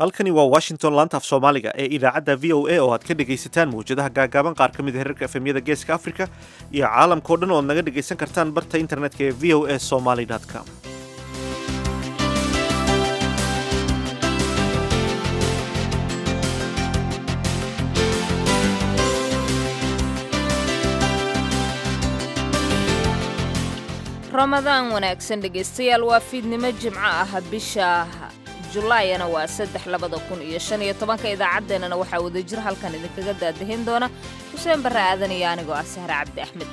halkani waa washington laanta af soomaaliga ee idaacadda v o a oo aad ka dhegaysataan mawjadaha gaagaaban qaar ka mid a herarka efemyada geeska africa iyo caalamkao dhan oo ad naga dhegaysan kartaan barta internetka ee v o a somaly com ramadaan wanaagsan dhegaystayaal waa fiidnimo jimco ah bisha julaayana waa saddex labada kun iyo shan iyo tobanka idaacaddeenana waxaa wadajir halkan idinkaga daadahin doona xuseen barre aadan iyo anigoo ah sahre cabdi axmed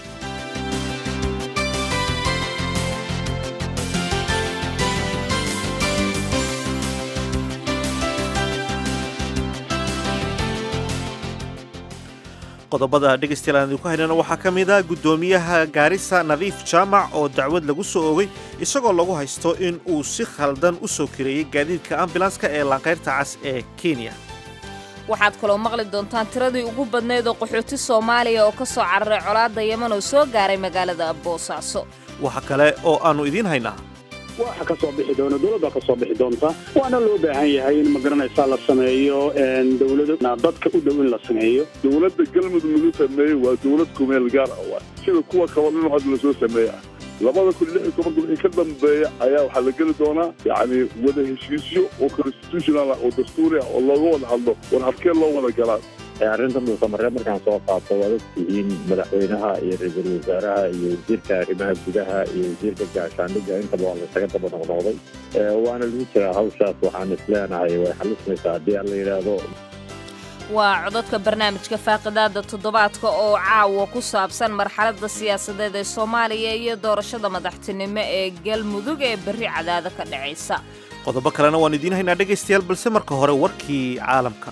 qodobada dhegaystayaal aan idinku haynana waxaa ka mid ah guddoomiyaha gaarisa nadiif jaamac oo dacwad lagu soo ogay isagoo lagu haysto in uu si khaldan u soo kireeyey gaadiidka ambulanska ee laanqayrta cas ee kenya waxaad kaloo maqli doontaan tiradii ugu badnayd oo qaxooti soomaaliya oo ka soo cararay colaadda yeman oo soo gaaray magaalada boosaaso waxa kale oo aannu idiin haynaa waxa ka soo bixi doona dowladda ka soo bixi doonta waana loo baahan yahay in magaranaysaa la sameeyo dowlada dadka u dhow in la sameeyo dowladda galmudug lagu sameeyey waa dowlad kumeel gaar ah wa sida kuwa kaba dhan hadda lasoo sameeya labada kun lix iyo tobanka wixii ka dambeeya ayaa waxaa la geli doonaa yacni wada heshiisyo oo constitutional ah oo dastuuri ah oo looga wada hadlo war habkee loo wada galaa arrinta muusamareeb markaan soo qaato waad ogtihiin madaxweynaha iyo ra-iisul wasaaraha iyo wasiirka arrimaha gudaha iyo wasiirka gaashaandhigga intaba waa laysaga daba noqnoqday waana lagu jiraa hawshaas waxaan isleenahay way xalismaysaa haddii aan la yidhaahdo waa codadka barnaamijka faaqidaada toddobaadka oo caawa ku saabsan marxaladda siyaasadeed ee soomaaliya iyo doorashada madaxtinimo ee galmudug ee berri cadaado ka dhacaysa qodobo kalena waan idiin haynaa dhegaystayaal balse marka hore warkii caalamka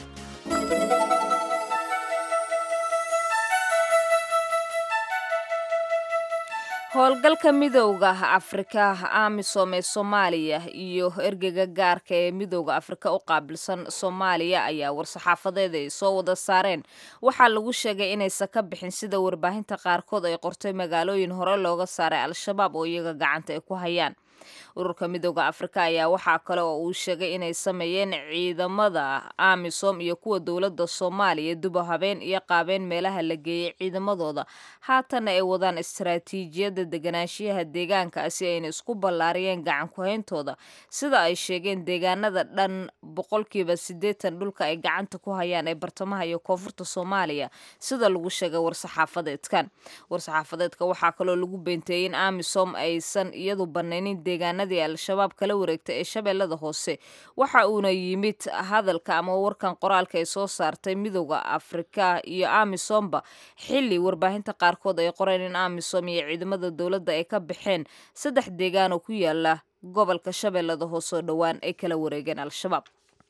howlgalka midowda afrika amisom ee soomaaliya iyo ergega gaarka ee midowda afrika u qaabilsan soomaaliya ayaa war-saxaafadeed ay soo wada saareen waxaa lagu sheegay inaysan ka bixin sida warbaahinta qaarkood ay qortay magaalooyin hore looga saaray al-shabaab oo iyaga gacanta ay ku hayaan ururka midowda afrika ayaa waxaa kale oo uu sheegay inay sameeyeen ciidamada amisom iyo kuwa dowladda soomaaliya dubo habeen iyo qaabeen meelaha la geeyey ciidamadooda haatanna ay wadaan istaraatiijiyadda deganaanshiyaha deegaanka si ayna isku ballaariyeen gacan ku-hayntooda sida ay sheegeen deegaanada dhan boqolkiiba siddeetan dhulka ay gacanta ku hayaan ee bartamaha iyo koonfurta soomaaliya sida lagu sheegay war-saxaafadeedkan war-saxaafadeedka waxaa kaloo lagu beenteeyey in amisom aysan iyadu banaynin deegaanadii al-shabaab kala wareegta ee shabeellada hoose waxa uuna yimid hadalka ama warkan qoraalka ay soo saartay midowda afrika iyo amisomba xilli warbaahinta qaarkood ay qoreen in amisom iyo ciidamada dowladda ay ka baxeen saddex deegaan oo ku yaala gobolka shabeellada hoose oo dhowaan ay kala wareegeen al-shabaab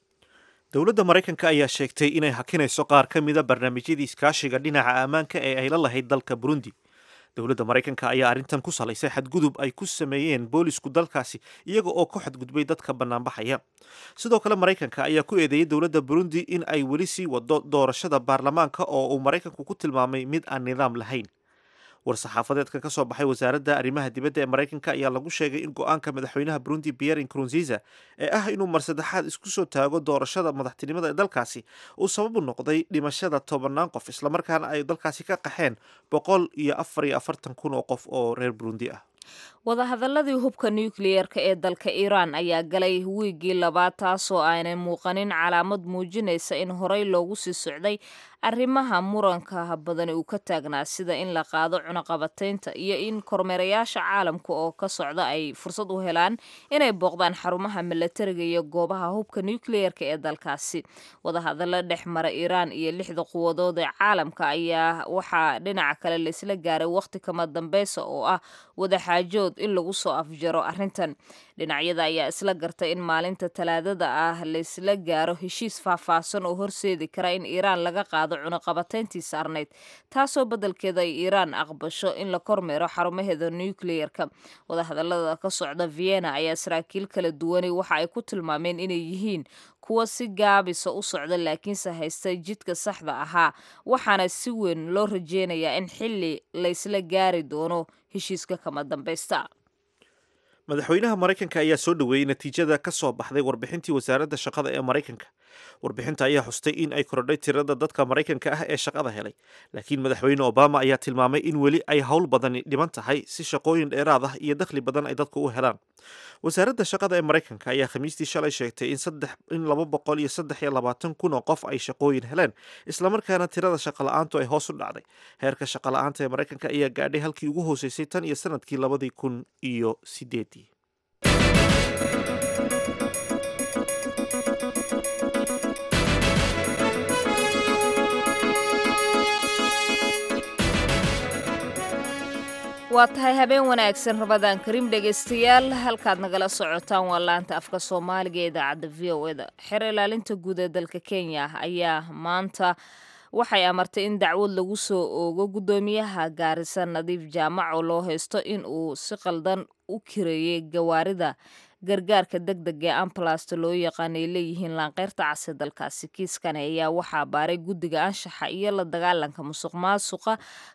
dowladda maraykanka ayaa sheegtay inay hakinayso qaar ka mida barnaamijyadii iskaashiga dhinaca ammaanka ee ay la lahayd dalka burundi dowladda maraykanka ayaa arrintan ku salaysay xadgudub ay ku sameeyeen boolisku dalkaasi iyaga oo ku xadgudbay dadka bannaanbaxaya sidoo kale maraykanka ayaa ku eedeeyey dowladda burundi in ay weli sii wado doorashada baarlamaanka oo uu maraykanku ku tilmaamay mid aan nidaam lahayn war-saxaafadeedka ka soo baxay wasaaradda arrimaha dibadda ee maraykanka ayaa lagu sheegay in go-aanka madaxweynaha burundi pierre nkurunziza ee ah inuu mar saddexaad isku soo taago doorashada madaxtinimada ee dalkaasi uu sababu noqday dhimashada tobannaan qof islamarkaana ay dalkaasi ka qaxeen boqol iyo afar iyo afartan kun oo qof oo reer burundi ah wadahadaladii hubka nukliyeerka ee dalka iiraan ayaa galay wiiggii labaad taasoo aanay muuqanin calaamad muujinaysa in horey loogu sii socday arrimaha muranka badani uu ka taagnaa sida in la qaado cunaqabataynta iyo in kormeerayaasha caalamka oo ka socda ay fursad u helaan inay booqdaan xarumaha milatariga iyo goobaha hubka nukliyeerka ee dalkaasi wadahadalla dhex mara iiraan iyo lixda quwadood ee caalamka ayaa waxaa dhinaca kale laisla gaaray wakhti kama dambeysa oo ah wadaxaajood in lagu soo afjaro arrintan dhinacyada ayaa isla gartay in maalinta talaadada ah laysla gaaro heshiis faahfaahsan oo horseedi kara in iiraan laga qaado cunaqabatayntii saarnayd taasoo beddelkeeda ay iiraan aqbasho in la kormeero xarumaheeda nukliyeerka wadahadallada ka socda vienna ayaa saraakiil kala duwanay waxa ay ku tilmaameen inay yihiin kuwa si gaabisa u socda laakiinse haysta jidka saxda ahaa waxaana si weyn loo rajeynayaa in xilli laysla gaari doono heshiiska kama dambaysta madaxweynaha maraykanka ayaa soo dhoweeyey natiijada ka soo baxday warbixintii wasaaradda shaqada ee maraykanka warbixinta ayaa xustay in ay korodhay tirada dadka maraykanka ah ee shaqada helay laakiin madaxweyne obama ayaa tilmaamay in weli ay howl badani dhiman tahay si shaqooyin dheeraad ah iyo dakhli badan ay dadku u helaan wasaaradda shaqada ee maraykanka ayaa khamiistii shalay sheegtay in saddex in laba boqol iyo saddex iyo labaatan kun oo qof ay shaqooyin heleen islamarkaana tirada shaqala-aantu ay hoos u dhacday heerka shaqala-aanta ee maraykanka ayaa gaadhay halkii ugu hooseysay tan iyo sanadkii labadii kun iyo sideedii waa tahay habeen wanaagsan rabadaan kariim dhegaystayaal halkaad nagala socotaan waa laanta afka soomaaliga ee idaacadda v o eda xer ilaalinta guud ee dalka kenya ayaa maanta waxay amartay in dacwad lagu soo oogo guddoomiyaha gaarisa nadiif jaamac oo loo haysto in uu si qaldan u kireeyey gawaarida gargaarka deg deg ee ambalasta loo yaqaanay leeyihiin laanqeyrta case dalkaasi kiiskani ayaa waxaa baaray guddiga anshaxa iyo la dagaalanka musuq maasuqa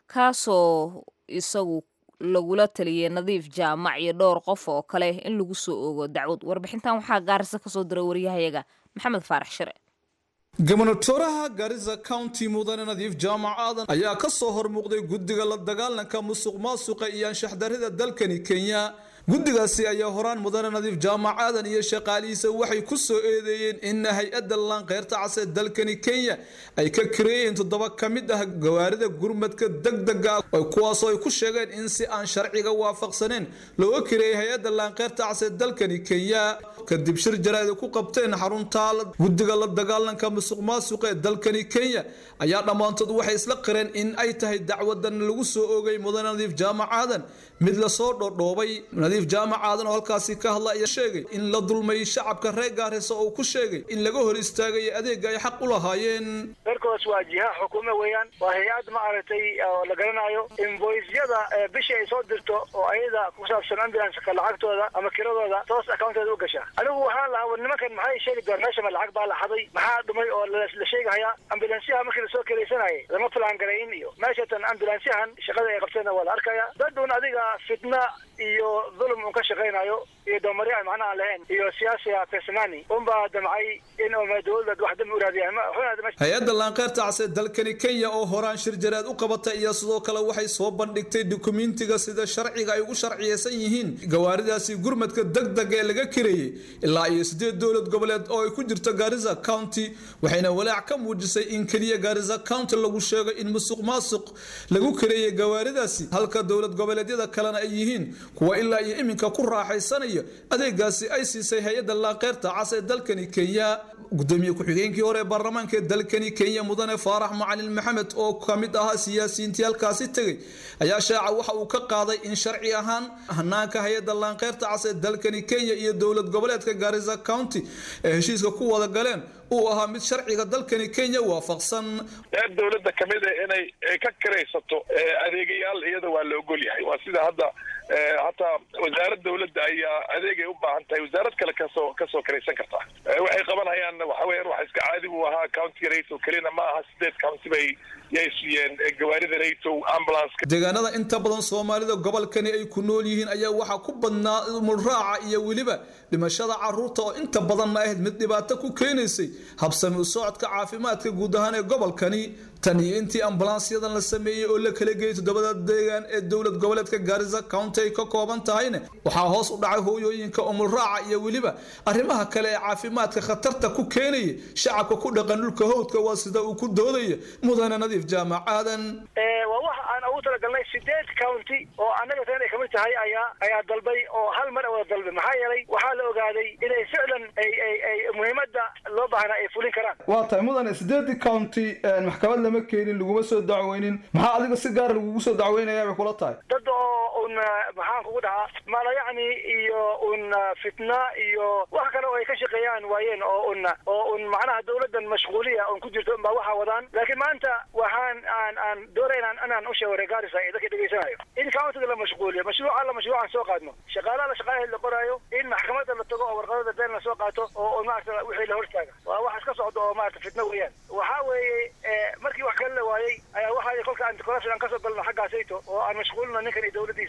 kaasoo isagu lagula taliyey nadiif jaamac iyo dhowr qof oo kale in lagu soo oogo dacwad warbixintan waxaa gaarisa kasoo diray waryahayaga maxamed faarax shire gobonatoraha garisa county mudane nadiif jaamac aadan ayaa ka soo hormuuqday guddiga la dagaalanka musuq maasuqa iyo anshaxdarrida dalkani kenya guddigaasi ayaa horaan mudane nadiif jaamac aadan iyo shaqaalihiisa waxay ku soo eedeeyeen in hay-adda laanqeyrta case dalkani kenya ay ka kareeyeen toddoba ka mid ah gawaarida gurmadka degdega kuwaasoo ay ku sheegeen in si aan sharciga waafaqsaneen looga kareeyay hay-adda laanqeyrta case dalkani kenya kadib shir jaraa'id ku qabteen xarunta guddiga la dagaalanka musuq maasuqa ee dalkani kenya ayaa dhammaantood waxay isla qireen in ay tahay dacwadan lagu soo oogay mudane nadiif jaamac aadan mid lasoo dhodhoobay nadiif jaamac aadan oo halkaasi ka hadla ayaa sheegay in la dulmay shacabka reer gaarisa oo ku sheegay in laga hor istaagaya adeega ay xaq u lahaayeen dalkaas waa jiha xukuume weeyaan waa hay-ad ma aragtay oo la garanayo invoisyada bishii ay soo dirto oo ayada ku saabsan ambulanska lacagtooda ama kiradooda toos accounteeda u gasha anigu waxaan lahaa war nimankan maxay sheegi doon meesha ma lacag baa la haday maxaa dhumay oo la sheegahayaa ambulansyaha markii lasoo keleysanayay lama filaan garayn iyo meeshatan ambulansyahan shaqada ay qabteenna waa la arkaya dadun adiga fitna iyo dhulum un ka shaqaynayo iyo doomari aan macnaha lahayn iyo siyaasiga personani unbaa damcay in dowlad wax dambi uraadiyaan hay-adda laanqeyrta case dalkani kenya oo horaan shir jaraad u qabatay iyo sidoo kale waxay soo bandhigtay dukumentiga sida sharciga ay ugu sharciyeysan yihiin gawaaridaasi gurmadka degdeg ee laga kareeyey ilaa iyo sideed dowlad goboleed oo ay ku jirto garisa county waxayna walaac ka muujisay in keliya garisa county lagu sheego in musuq maasuq lagu kareeyey gawaaridaasi halka dowlad goboleedyada kalena ay yihiin kuwa ilaa iyo iminka ku raaxaysanayo adeegaasi ay siisay hay-adda laanqeyrta cas ee dalkani kenya gudoomiye ku-xigeenkii hore ee baarlamaanka ee dalkani kenya mudane faarax macalin maxamed oo ka mid ahaa siyaasiyiintii halkaasi tegey ayaa shaaca waxa uu ka qaaday in sharci ahaan hanaanka hay-adda laanqeyrta cas ee dalkani kenya iyo dowlad goboleedka garisa county ee heshiiska ku wada galeen uu ahaa mid sharciga dalkani kenya waafaqsan reer dowladda kamid a inay ka karaysato adeegayaal iyada waa la ogol yahay waa sida hadda hataa wasaarad dawladda ayaa adeegay u baahan tahay wasaarad kale kasoo kasoo karaysan kartaa waxay qabanhayaan waxa weyan wax iska caadi buu ahaa county rato kelina ma aha sideed county bay yay siiyeen gawaarida rato ambulanceka deegaanada inta badan soomaalida gobolkani ay ku nool yihiin ayaa waxaa ku badnaa mulraaca iyo weliba dhimashada caruurta oo inta badanna ahayd mid dhibaato ku keenaysay habsami u socodka caafimaadka guud ahaan ee gobolkani tan iyo intii ambulansyadan la sameeyey oo la kala geeyay toddobada deegaan ee dowlad goboleedka garisa county ay ka kooban tahayna waxaa hoos u dhacay hooyooyinka umulraaca iyo weliba arrimaha kale ee caafimaadka khatarta ku keenaya shacabka ku dhaqan dhulka howdka waa sida uu ku doodaya mudane nadiif jaamac aadan waa waxa aan ugu talagalnay sideed county oo annaga tan ay kamid tahay ayaa ayaa dalbay oo hal mar wada dalbay maxaa yeelay waxaa la ogaaday inay ficlan ay ay ay muhiimadda loo baahnaa ay fulin karaan waa tahay mudane sideedii county maxkamad lama keenin laguma soo dacweynin maxaa adiga si gaara lagugu soo dacweynayaa bay kula tahay dad oo un maxaan kugu dhahaa mala yacni iyo un fitna iyo wax kale oo ay ka shaqeeyaan waayeen oo un oo un macnaha dawladdan mashquuliya un ku jirto unbaa waxa wadaan laakiin maanta waxaan aan aan doonay inaan inaan u sheego regarisa ee dadka dhegeysanayo in countiga la mashquuliyo mashruuca la mashruucan soo qaadno shaqaalaha la shaqaalaha la qoraayo in maxkamadda la tago oo warqadada been la soo qaato oo maarata wixii la hortaaga waa wax iska socdo oo maarata fitna weeyaan waxaa weeye markii wax kale la waayey ayaa waxaa kolka anticorruption aan kasoo galno xaggaasayto oo aan mashquulino ninkan iyo dawladdiisa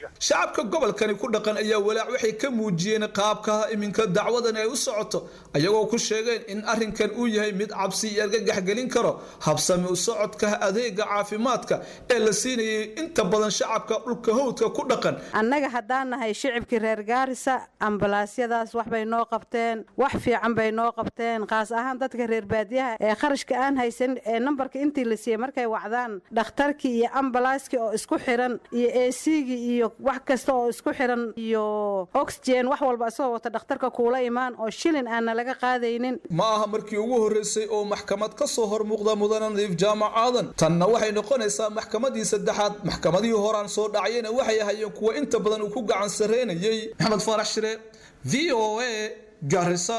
amniga shacabka gobolkani ku dhaqan ayaa walaac waxay ka muujiyeen qaabka iminka dacwadan ay u socoto ayagoo ku sheegeen in arrinkan uu yahay mid cabsi iyo argagax gelin karo habsami u socodka adeega caafimaadka ee la siinayay inta badan shacabka dhulka hawdka ku dhaqan annaga haddaan nahay shicibkii reer gaarisa ambalaasyadaas wax bay noo qabteen wax fiican bay noo qabteen kaas ahaan dadka reer baadiyaha ee kharashka aan haysan ee nambarka intii la siiyey markay wacdaan dhakhtarkii iyo ambalaaskii oo isku xiran iyo esigii iyo wax kasta oo isku xiran iyo oxygen wax walba isagoo wata dhakhtarka kuula imaan oo shilin aanna laga qaadaynin ma aha markii ugu horreysay oo maxkamad ka soo hor muuqda mudane nadiif jaamac aadan tanna waxay noqonaysaa maxkamadii saddexaad maxkamadihii horaan soo dhacayena waxay ahayeen kuwa inta badan uu ku gacan sarreynayay maxamed faarax shire v o a garisa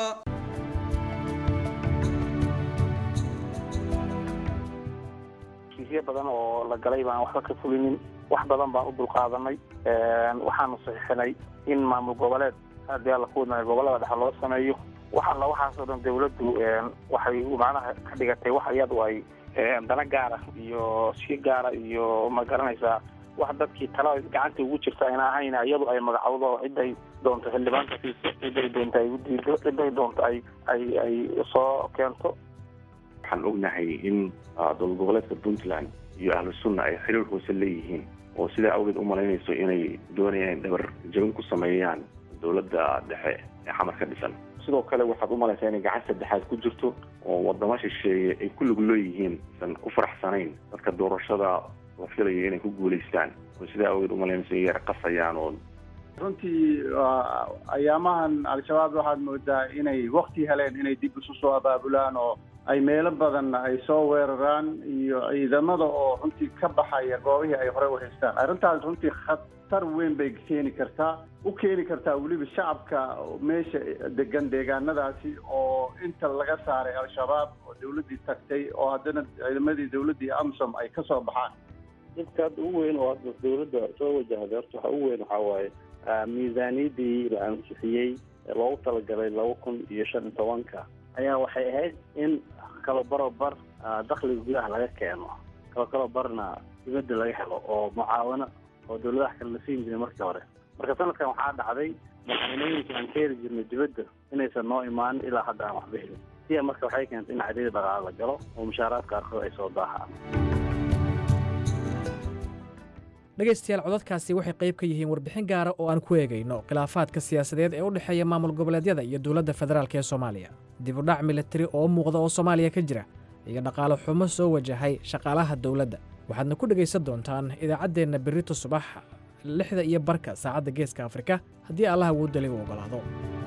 kiisyo badan oo la galay baan waxba ka fulinin wax badan baan u dulqaadanay waxaanu saxiixinay in maamul goboleed haddii alla ku wadnaayo gobolada dhexe loo sameeyo wax alla waxaasoo dhan dawladdu waxay macnaha ka dhigatay wax iyadu ay dana gaara iyo si gaara iyo ma garanaysaa wax dadkii tala gacanta ugu jirta ayna ahayn iyadu ay magacowdo ciday doonto xildhibaanka siiso ciday doonto ay udiido ciday doonto ay ay ay soo keento waxaan ognahay in dowlad goboleedka puntland iyo ahlu sunna ay xiriir hoose leeyihiin oo sidaa awgeed u malaynayso inay doonayaan dhabar jabin ku sameeyaan dowladda dhexe ee xamar ka dhisan sidoo kale waxaad u malaysaa inay gacan saddexaad ku jirto oo wadamo shisheeye ay ku lug leeyihiin san ku faraxsanayn dadka doorashada la filayo inay ku guulaystaan oo sidaa awgeed u malaynayso inay yar qasayaan oo runtii ayaamahan al-shabaab waxaad moodaa inay wakti heleen inay dib isu soo abaabulaan oo ay meelo badan ay soo weeraraan iyo ciidamada oo runtii ka baxaya goobihii ay horey u haystaan arrintaas runtii khatar weyn bay keeni kartaa u keeni kartaa weliba shacabka meesha degan deegaanadaasi oo inta laga saaray al-shabaab oo dawladdii tagtay oo haddana ciidamadii dawladdii amsom ay ka soo baxaan dhibka hadda ugu weyn oo hadda dawladda soo wajahday horta waxa ugu weyn waxaa waaye miisaaniyaddii la ansixiyey loogu talagalay laba kun iyo shan iyo tobanka ayaa waxay ahayd in kalo baro bar dakhliga gudaha laga keeno kalo kalo barna dibadda laga helo oo mucaawano oo dawladaha kale la siin jiray markii hore marka sanadkan waxaa dhacday madaxweynooyinka aan ka heli jirnay dibadda inaysan noo imaanin ilaa hadda aan waxba helin siya marka waxay keentay in cadiyada dhaqaale la galo oo mushaaraadka qaarkood ay soo daahaan dhegaystayaal codadkaasi waxay qayb ka yihiin warbixin gaara oo aan ku eegayno khilaafaadka siyaasadeed ee u dhexeeya maamul goboleedyada iyo dowladda federaalk ee soomaaliya dib u dhac militari oo muuqda oo soomaaliya ka jira iyo dhaqaale xumo soo wajahay shaqaalaha dowladda waxaadna ku dhegaysan doontaan idaacaddeenna berrito subax lixda iyo barka saacadda geeska afrika haddii allah awoodda ligu oggolaado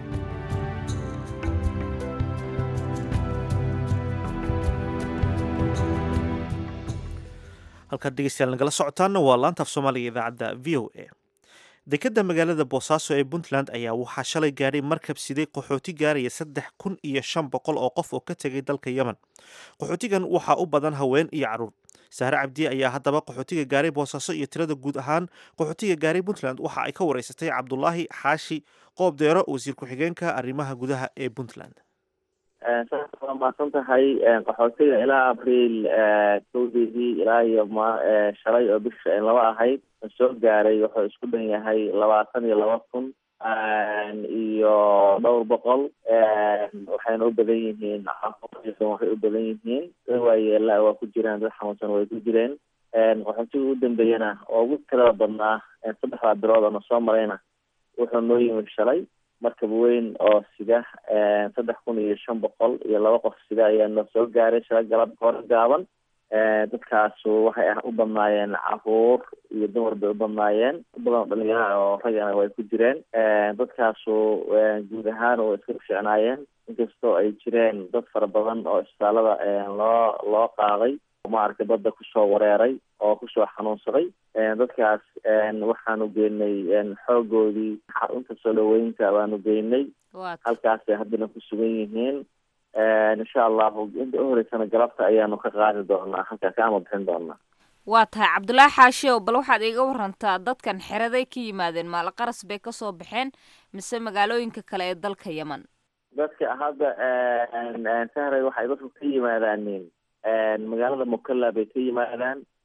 halkaad dhegeystayaal nagala socotaanna waa laanta af soomaaliga idaacadda v o a dekadda magaalada boosaaso ee puntland ayaa waxaa shalay gaadhay markab siday qaxooti gaaraya saddex kun iyo shan boqol oo qof oo ka tegay dalka yemen qaxootigan waxaa u badan haween iyo carruur saare cabdiye ayaa haddaba qaxootiga gaaray boosaaso iyo tirada guud ahaan qaxootiga gaaray puntland waxa ay ka wareysatay cabdulaahi xaashi qoob deero wasiir ku-xigeenka arrimaha gudaha ee puntland saas waa mahadsan tahay qaxootiga ilaa abriil kowdeedii ilaa iyo ma shalay oo bisha laba ahayd soo gaaray wuxuu isku dhan yahay labaatan iyo laba kun iyo dhowr boqol waxayna u badan yihiin waxay u badan yihiin waayeela waa ku jiraan dad xanuunsan way ku jireen qaxootiga ugu dambeeyana oo ugu tirada badnaa saddexdaa bilood oo na soo marayna wuxuu noo yimid shalay markab weyn oo sida saddex kun iyo shan boqol iyo laba qof sida ayaa noo soo gaaray shala galab hore gaaban dadkaasu waxay u badnaayeen caruur iyo dumar bay u badnaayeen badan oo dhalinyara oo ragana way ku jireen dadkaasu guud ahaan way iska ficnaayeen inkastoo ay jireen dad fara badan oo isbitaalada loo loo qaaday maaragtay badda kusoo wareeray oo kusoo xanuunsaday dadkaas waxaanu geynay xoogoodii xarunta soo dhaweynta baanu geynay halkaasay haddana ku sugan yihiin insha allahu inta uhoreysana galabta ayaanu ka qaadi doonaa halkaa ka ama bixin doonaa waa tahay cabdulaahi xaashiow bal waxaad iiga warantaa dadkan xeraday ka yimaadeen maalaqaras bay kasoo baxeen mise magaalooyinka kale ee dalka yemen dadka hadda sahray waxay dadku ka yimaadaaneen magaalada mukalla bay ka yimaadaan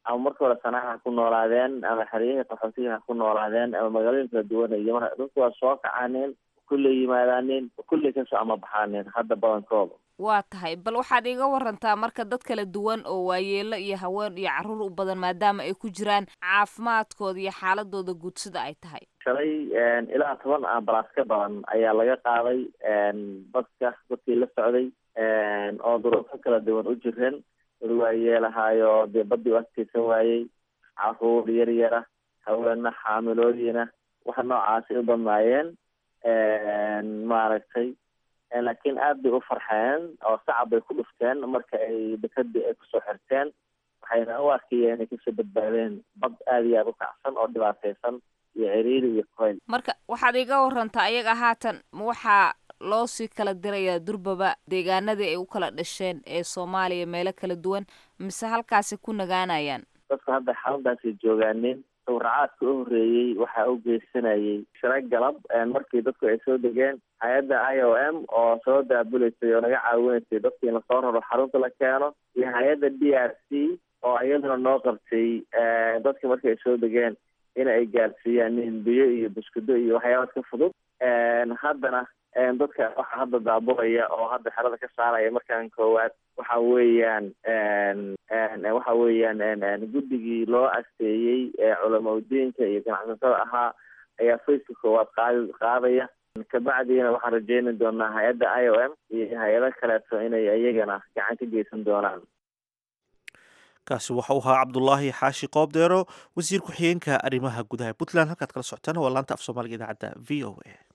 ama marka hore sanaha ha ku noolaadeen ama xeryihii qaxootiga ha ku noolaadeen ama magaalooyin kala duwan iyo mar dadku waa soo kacaaneen kulley yimaadaaneen kulley kasoo ama baxaaneen hadda badankooda waa tahay bal waxaad iiga warantaa marka dad kala duwan oo waayeelo iyo haween iyo carruur u badan maadaama ay ku jiraan caafimaadkooda iyo xaaladooda guud sida ay tahay shalay ilaa toban ambalaas ka badan ayaa laga qaaday baska dadkii la socday oo duruufo kala duwan u jireen dad waayeelahaayo dee badii u adkeysan waayey caruur yar yara haweena xaamilooyina waxa noocaasi u badnaayeen maaragtay laakiin aad bay u farxeen oo sacab bay ku dhufteen marka ay dekadii ay kusoo xirteen waxayna u arkayeen inay kasoo badbaadeen bad aada iyo aada u kacsan oo dhibaateysan iyo ciriiri iyo koyl marka waxaad iga warantaa ayaga haatan ma waxaa loo sii kala dirayaa durbaba deegaanadii ay u kala dhasheen ee soomaaliya meelo kala duwan mise halkaasi ku nagaanayaan dadku hadda xaaladaasay joogaaneen sawracaadka u horreeyey waxaa u geysanayay shira galab markii dadku ay soo degeen hay-adda i o m oo soo daabuleysay oo naga caawinaysay dadkii in lasoo raro xarunta la keeno iyo hay-adda d r c oo iyaduna noo qabtay dadki markii ay soo degeen in ay gaarsiiyaan nin biyo iyo buskudo iyo waxyaabaad ka fudud haddana dadka waxa hadda daabulaya oo hadda xerada ka saaraya markaan koowaad waxa weeyaan waxa weeyaan guddigii loo asteeyey culamaudiinka iyo ganacsatada ahaa ayaa faceka koowaad qaadi qaadaya kabacdiina waxaan rajeyni doonaa hay-adda i o m iyo hay-ado kaleeto inay iyagana gacan ka geysan doonaan kaasi waxa uu ahaa cabdulaahi xaashi qoobdeero wasiir ku-xigeenka arrimaha gudaha puntland halkaad kala socotaan waa laanta af soomaaliga idaacadda v o a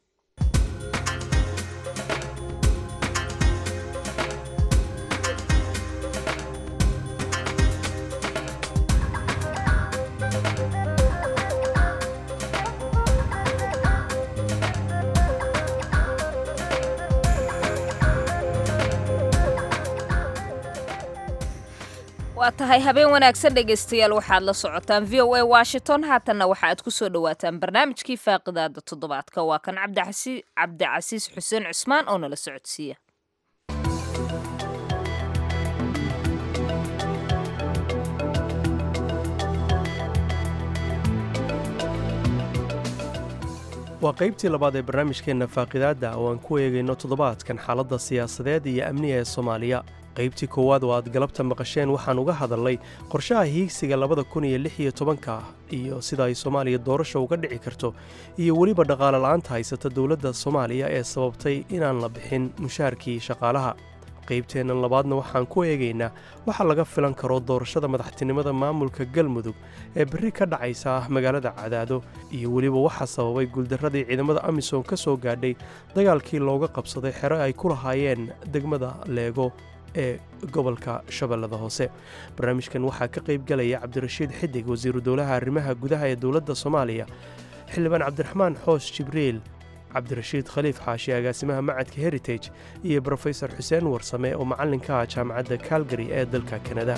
waa tahay habeen wanaagsan dhegaystayaal waxaad la socotaan v o a washington haatanna waxa aad ku soo dhowaataan barnaamijkii faaqidaada toddobaadka waa kan cabdicasiis xuseen cusmaan oo nala socodsiiya waa qaybtii labaad ee barnaamijkeenna faaqidaadda oo aan ku eegayno toddobaadkan xaaladda siyaasadeed iyo amniga ee soomaaliya qaybtii koowaad oo aad galabta maqasheen waxaan uga hadalnay qorshaha hiigsiga labada kun iyo lix iyo tobanka iyo sida ay soomaaliya doorasha uga dhici karto iyo weliba dhaqaale la'aanta haysata dowladda soomaaliya ee sababtay inaan la bixin mushaharkii shaqaalaha qaybteennan labaadna waxaan ku eegaynaa waxa laga filan karo doorashada madaxtinimada maamulka galmudug ee berri ka dhacaysa magaalada cadaado iyo weliba waxaa sababay guuldarradii ciidamada amisom ka soo gaadhay dagaalkii looga qabsaday xero ay ku lahaayeen degmada leego ee gobolka shabeellada hoose barnaamijkan waxaa ka qayb galaya cabdirashiid xidig wasiiru dowlaha arrimaha gudaha ee dowladda soomaaliya xildhibaan cabdiraxmaan xoos jibriil cabdirashiid khaliif xaashi agaasimaha macadka heritage iyo brofesor xuseen warsame oo macallinka ah jaamacadda kalgary ee dalka kanada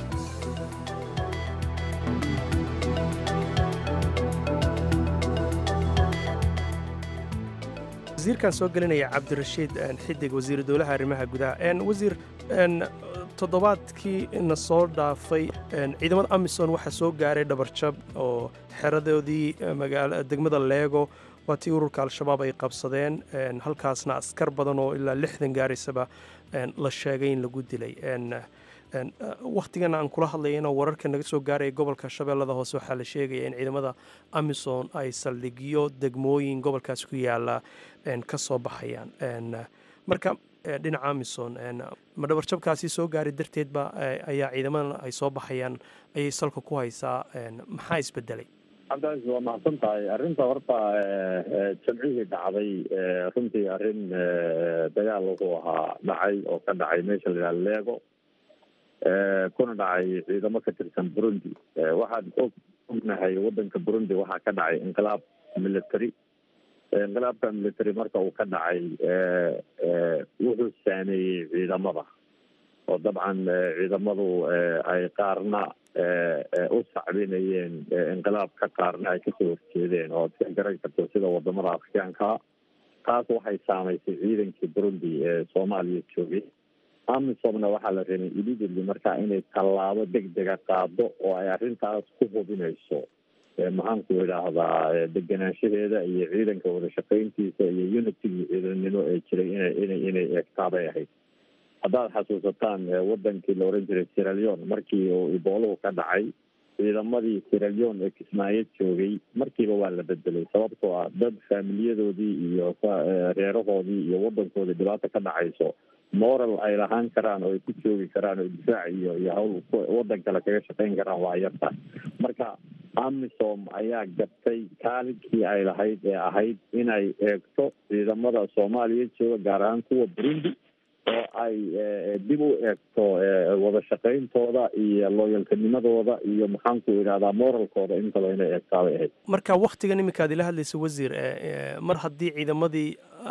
wasiirkan soo gelinaya cabdirashiid xidig wasiiru dowlaha arrimaha gudaha wasiir toddobaadkii na soo dhaafay ciidamada amisom waxaa soo gaaray dhabarjab oo xeradoodii degmada leego waa tii ururka al-shabaab ay qabsadeen halkaasna askar badan oo ilaa lixdan gaaraysaba la sheegay in lagu dilay wakhtigan aan kula hadlayana wararka naga soo gaaraya gobolka shabeellada hoose waxaa la sheegaya in ciidamada amisom ay saldhigyo degmooyin gobolkaas ku yaala ka soo baxayaan marka dhinaca amisom ma dhabarjabkaasi soo gaaray darteedba ayaa ciidamadan ay soo baxayaan ayay salka ku haysaa maxaa isbedelay cabdicaiis waa mahadsan tahay arrinta horta jamcihii dhacday runtii arrin dagaal wuxuu ahaa dhacay oo ka dhacay meesha la yidhaha leego kuna dhacay ciidamo ka tirsan burundi waxaan og ognahay waddanka burundi waxaa ka dhacay inqilaab military inqilaabka military marka uu ka dhacay wuxuu saameeyey ciidamada oo dabcan ciidamadu ay qaarna u sacbinayeen inqilaabka qaarna ay kasoo horjeedeen oo ad ka garan karto sida wadamada afrikaanka taas waxay saamaysay ciidankii burundi ee soomaaliya joogay amisomna waxaa la rabay immediately marka inay tallaabo degdega qaado oo ay arrintaas ku hubinayso maxaanku idhaahdaa degenaanshaheeda iyo ciidanka wada shaqayntiisa iyo unitigii ciidannimo ee jiray ina inay inay eegtaabay ahayd haddaad xasuusataan wadankii la oran jiray siraleon markii uu ibooluhu ka dhacay ciidamadii siraleon ee kismaayo joogay markiiba waa la bedelay sababtoo ah dad faamiliyadoodii iyo reerahoodii iyo wadankoodii dhibaata ka dhacayso moral ay lahaan karaan oo ay ku joogi karaan oo difaac iyo iyo hawl wadan kale kaga shaqayn karaan waa yarta marka amisom ayaa gabtay kaalinkii ay lahayd ee ahayd inay eegto ciidamada soomaaliya jooga gaar ahaan kuwa burundi oo ay dib u eegto wada shaqayntooda iyo looyalkanimadooda iyo maxaanku idhahdaa moralkooda intaba inay eegtaabay ahayd marka waktigan iminkaad ila hadlaysa wasiir mar haddii ciidamadii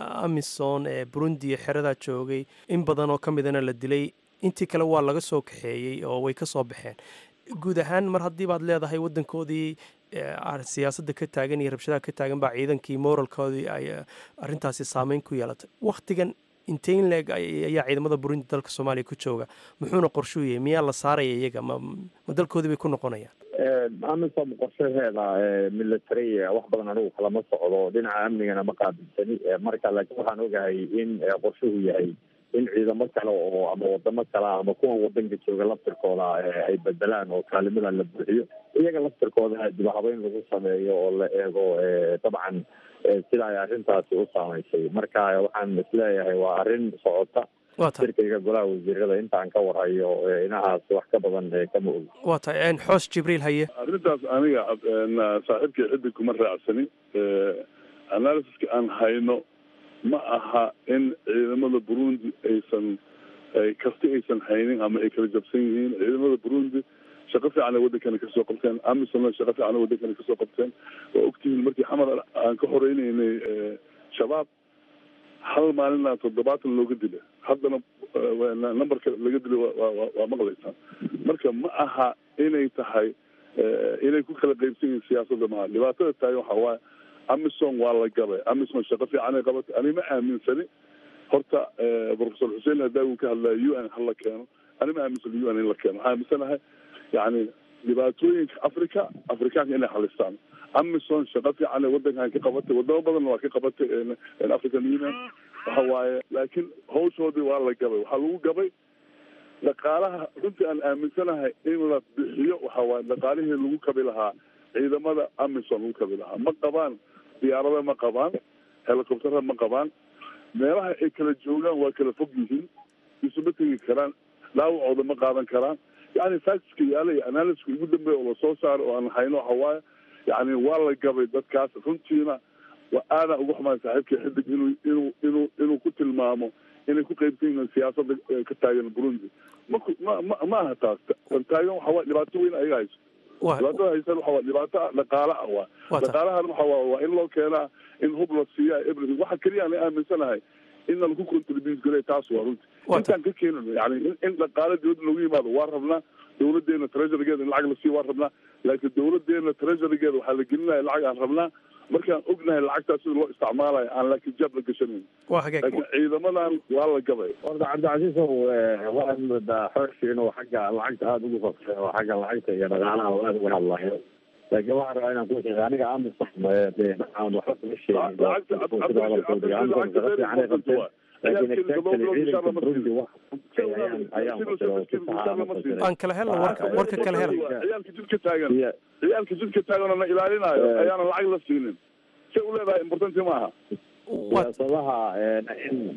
amison ee burundi iyo xeradaa joogay in badan oo ka midana la dilay intii kale waa laga soo kaxeeyey oo way ka soo baxeen guud ahaan mar haddii baad leedahay wadankoodii siyaasadda ka taagan iyo rabshadaha ka taagan baa ciidankii moralkoodii ay arrintaasi saameyn ku yeelatay waktigan inteyn leeg ayaa ciidamada burundi dalka soomaaliya ku jooga muxuuna qorshuu yahay miyaa la saaraya iyaga ma ma dalkoodii bay ku noqonayaan amisom qorshaheeda military wax badan anigu kalama socdo dhinaca amnigana ma qaabilsani marka laakiin waxaan ogahay in qorshuhu yahay in ciidamo kale oo ama wadamo kale ama kuwan wadanka jooga laftirkooda ay bedelaan oo kaalimada la buuxiyo iyaga laftirkooda dib habeyn lagu sameeyo oo la eego dabcan sida ay arrintaasi u saamaysay marka waxaan isleeyahay waa arrin socota shirkayga golaha wasiirada intaan ka warhayo inahaas wax ka badan kama ogi waa tahay xoos jibriil haye arrintaas aniga saaxiibkay ciddi kuma raacsani analysiska aan hayno ma aha in ciidamada burundi aysan kasti aysan haynin ama ay kala jabsan yihiin ciidamada burundi shaqo fiican ay wadankana kasoo qabteen amisomna shaqo fiican ay wadankana kasoo qabteen waa ogtihiin markii xamar aan ka horeynaynay shabaab hal maalina toddobaatan looga dila haddana numberka laga dilay waa maqlaysaan marka ma aha inay tahay inay ku kala qaybsan yihiin siyaasadda maha dhibaatada tahay waxa waaye amison waa la gabay amison shaqo fiicanay qabatay ani ma aaminsani horta professor xuseen hadaagu ka hadlaya u n hala keeno ani ma aaminsani u n in la keeno waxaa aaminsanahay yani dhibaatooyinka africa afrikaanka inay halistaan amison shaqo fiicanay wadankan ka qabatay wadamo badanna waa ka qabatay african union waxa waaye laakiin hawshoodii waa la gabay waxaa lagu gabay dhaqaalaha runtii aan aaminsanahay in la bixiyo waxa waaye dhaqaalihii lagu kabi lahaa ciidamada amison lagu kabi lahaa ma qabaan diyaarada ma qabaan helicoptera ma qabaan meelaha ay kala joogaan waa kala fog yihiin isuma tegi karaan dhaawacooda ma qaadan karaan yani factska yaala iyo analyska ugu dambeeya oo lasoo saaro oo aan hayno waxa waaye yani waa la gabay dadkaas runtiina waa aadaan uga xumaay saaxiibkii xidig inuu inuu inuu inuu ku tilmaamo inay ku qaybsan yihiin siyaasada ka taagan burundi ma ma ma ma aha taas tan taagan waxa waa dhibaato weyn ayaga hayso dhibaatada haysan waxa waa dhibaato dhaqaale ah waa dhaqaalahan waxa waa waa in loo keenaa in hub la siiya everything waxa keliya aan aaminsanahay in lagu contribute garay taas waa runti intaan ka keenano yani in dhaqaale dowladda loogu yimaado waa rabnaa dowladeena treasurygeeda in lacag la siiyo waa rabnaa laakiin dowladeena treasurygeeda waxaa la gelinaya lacag aan rabnaa markaan ognahay lacagtaas sida loo isticmaalayo aan laakiin jaab la gashanayn laakiin ciidamadan waa la gabay horta cabdicasiisow waxaad moodaa xooshi inuu xagga lacagta aada ugu fafay oo xagga lacagta iyo dhaqaalaha oo aada uga hadlayo laakiin waxaan rabaa inaan ku sheega aniga amisom dee aan waxba kuma sheegin sida hadalkooda amisom shaqo fiican ay qabteen laakiin exactly ciidanka burundi wax ayaan ayaan fasiray oo si saxa ama fasiray aan kala helno warka warka kala hel ciyaalka jidka taagan ciyaalka jidka taagan oo na ilaalinaayo ayaana lacag la siinin say u leedahay importanti maaha siyaasadaha in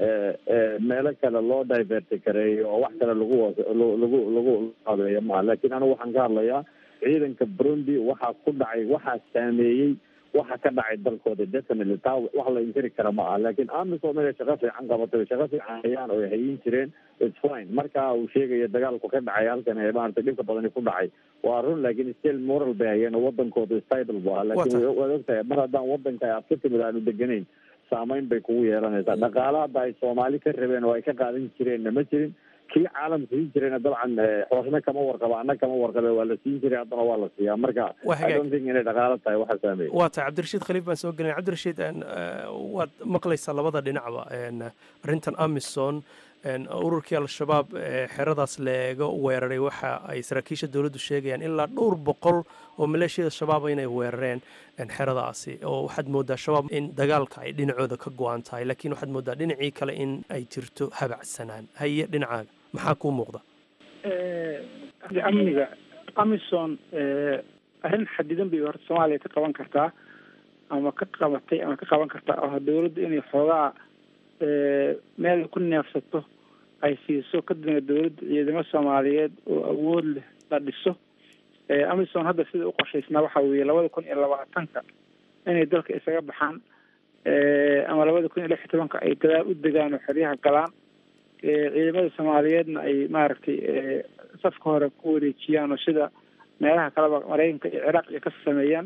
meelo kale loo diverti kareeyo oo wax kale lagu lagu lagu adeeyo maaha laakiin anigu waxaan ka hadlayaa ciidanka burundi waxaa ku dhacay waxaa saameeyey waxa ka dhacay dalkooda definitely taa wax la inkiri kara ma aha laakiin amisom inay shaqo fiican qabatay shaqo fiican hayaan oo ay hayin jireen its fine marka uu sheegayo dagaalku ka dhacay halkan ee maaragtay dhibka badani ku dhacay waa run laakiin still moral bay hayeen oo wadankooda stable bu ahaa laakiin waad ogtahay mar haddaan wadanka aad ka timid aanu deganayn saameyn bay kugu yeelanaysaa dhaqaala hadda ay soomaali ka rabeen oo ay ka qaadan jireenna ma jirin kii caalamka siin jirayna dabcan xoosna kama warqaba anna kama warqabe waa la siin jiray haddana waa la siiyaa marka i don't think inay dhaqaalo tahay waxa saameeya waa tahay cabdirashiid khaliif baan soo gelin cabdirashiid waad maqlaysaa labada dhinacba arrintan amison ururkii al-shabaab xeradaas la eego weeraray waxa ay saraakiisha dowladdu sheegayaan ilaa dhowr boqol oo maleeshiyada shabaaba inay weerareen xeradaasi oo waxaad moodaa shabaab in dagaalka ay dhinacooda ka go-an tahay laakiin waxaad moodaa dhinacii kale in ay jirto habacsanaan haye dhinacaaga maxaa kuu muuqda amniga amison arrin xadidan bay horta soomaaliya ka qaban kartaa ama ka qabatay ama ka qaban kartaa oo dowladda inay xoogaa meel ku neefsato ay siiso kadibna dowladda ciidamo soomaaliyeed oo awood leh la dhiso amison hadda sida u qorshaysnaa waxa weeye labada kun iyo labaatanka inay dalka isaga baxaan ama labada kun iyo lix iyo tobanka ay gadaal u degaan oo xeryaha galaan ciidamada soomaaliyeedna ay maaragtay safka hore ku wareejiyaan oo sida meelaha kaleba maraykanka iyo ciraaq iyo ka sameeyaan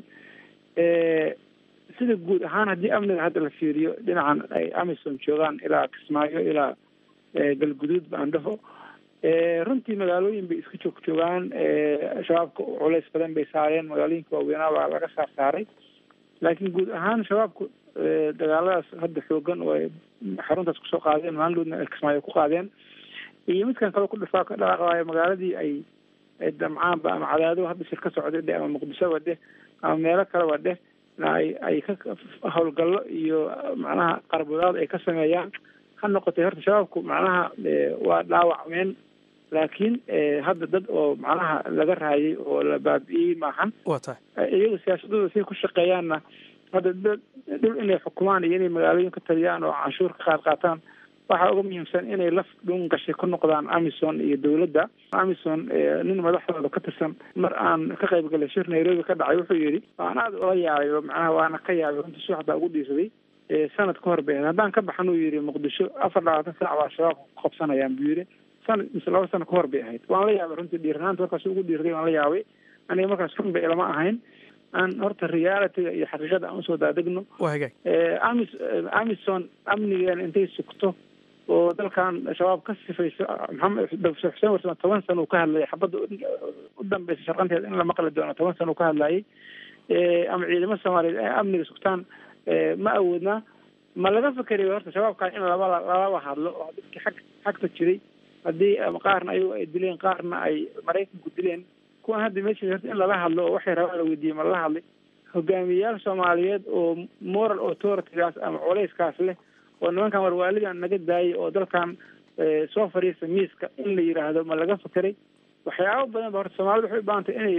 sida guud ahaan haddii amniga hadda la fiiriyo dhinacan ay amison joogaan ilaa kismaayo ilaa galguduud baandhaho runtii magaalooyin bay iska joog joogaan shabaabka culays badan bay saareen magaalooyinka waaweynaa baa laga saar saaray laakiin guud ahaan shabaabku dagaaladaas hadda xoogan oo ay xaruntaas kusoo qaadeen maanloodna ay kismaayo ku qaadeen iyo midkan kale ku dhifaa ka dhaqaaqaayo magaaladii ay damcaanba ama cadaado hadda shir ka socday dheh ama muqdishoba dheh ama meelo kaleba dheh ay ay ka howlgallo iyo macnaha qarbudaad ay ka sameeyaan ha noqotay horta shabaabku macnaha waa dhaawacmeen laakiin hadda dad oo macnaha laga raayay oo la baabi'iyey maahan waa tahay iyagu siyaasadooda siay ku shaqeeyaanna hadda dhul inay xukumaan iyo inay magaalooyin ka taliyaan oo canshuur ka qaad qaataan waxaa uga muhiimsan inay laf dhun gashay ku noqdaan amison iyo dowladda amison nin madaxdooda ka tirsan mar aan ka qayb galay shir nairobi ka dhacay wuxuu yidhi waan aada ula yaabay oo macnaha waana ka yaabay runtii suux baa ugu dhiirsaday sanad ka hor bay haddaan ka baxan uu yidhi muqdisho afar labaatan saac baa shabaabka ku qabsanayaan buu yidhi sanad mise laba sano ka hor bay ahayd waan la yaabay runtii dhiiranaanta markaas ugu dhiirday waan la yaabay aniga markaas run bay ilama ahayn aan horta realityga iyo xaqiiqada aan usoo daadegno amis amison amnigeena intay sugto oo dalkan shabaab ka sifayso maxamed dr xuseen warsame toban sana uu ka hadlayay xabadda u dambeysa sharqanteeda in la maqli doono toban sana uu ka hadlayay ama ciidamo soomaaliyeed ay amniga sugtaan ma awoodnaa ma laga fikeriyo horta shabaabkan in laba lalaba hadlo oo dadkii xag xagta jiray haddii qaarna ayagu ay dileen qaarna ay maraykanku dileen kuwan hadda meesha horta in lala hadlo oo waxay rabaan la weydiiyey ma lala hadlay hogaamiyeyaal soomaaliyeed oo moral authoritygaas ama culeyskaas leh oo nimankan warwaalidan naga daayay oo dalkan soo fadhiista miiska in la yidhaahdo ma laga fekeray waxyaabo badan ba horta soomaalida waxay u baahantay inay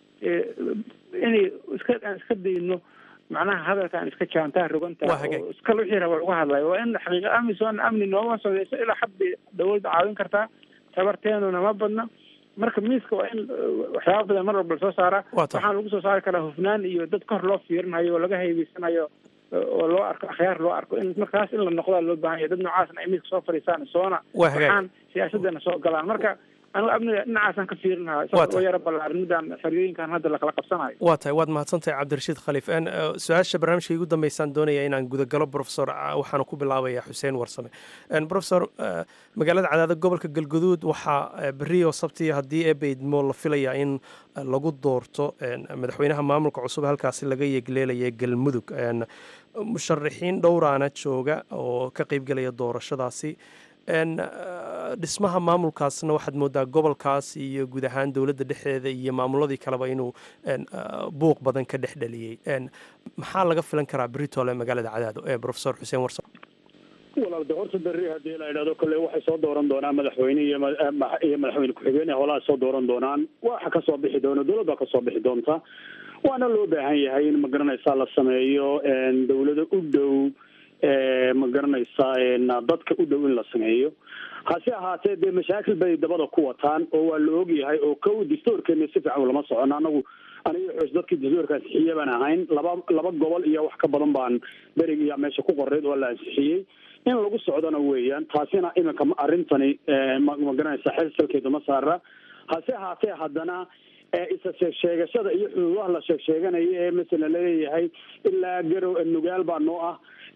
inay iska aan iska dayno macnaha hadalkaan iska jaantaa rogantaa oo iska wixii raba lagu hadlayo waa in xaqiiqa amison amni nooma sodeyso ilaa xad bay dawladda caawin kartaa tabarteenuna ma badna marka miiska waa in waxyaaba badan mar walba lasoo saaraa waxaan lagu soo saari karaa hufnaan iyo dad kor loo fiirinayo oo laga haybeysanayo oo loo arko akhyaar loo arko in markaas in la noqdaa loo baahan yahay dad noocaasna ay miiska soo fadhiisaan soona waxaan siyaasadana soo galaan marka anigu amniga dhinacaasaan ka fiirin lahaa oo yaro ballaarin midaan xeriyooyinkan hadda lakala qabsanayo waa tahay waad mahadsantahay cabdirashiid khaliif su-aasha barnaamijka igu dambeysaan doonaya inaan gudagalo profesor waxaana ku bilaabaya xuseen warsame profesor magaalada cadaada gobolka galguduud waxaa beriyo sabti haddii ebeydmo la filaya in lagu doorto madaxweynaha maamulka cusub halkaasi laga yegleelaya galmudug musharaxiin dhowraana jooga oo ka qeybgelaya doorashadaasi dhismaha maamulkaasna waxaad moodaa gobolkaas iyo guud ahaan dowladda dhexdeeda iyo maamuladii kaleba inuu buuq badan ka dhex dhaliyey maxaa laga filan karaa britole magaalada cadaado ee profesor xuseen warsa walaalde horta berri haddii la idhahdo kolle waxay soo dooran doonaan madaxweyne iyo iyo madaxweyne ku-xigeen holaha soo dooran doonaan waxa kasoo bixi doona dowlad baa kasoo bixi doonta waana loo baahan yahay in magaranaysaa la sameeyo dowlado u dhow ma garanaysaa dadka u dhow in la sameeyo hase ahaatee dee mashaakil bay dabada ku wataan oo waa la ogyahay oo kow dastuurkeena si fiican lama socono anagu aniga xoos dadkii dastuurka ansixiye baan ahayn laba laba gobol iyo wax ka badan baan berigiya meesha ku qoreyd oo la ansixiyey in lagu socdona weeyaan taasina iminka arrintani ma garanaysaa xel salkeedu ma saara hase ahaatee haddana isa sheegsheegashada iyo xuduudaha la sheeg sheeganayo ee masala laleeyahay ilaa garow nugaal baa noo ah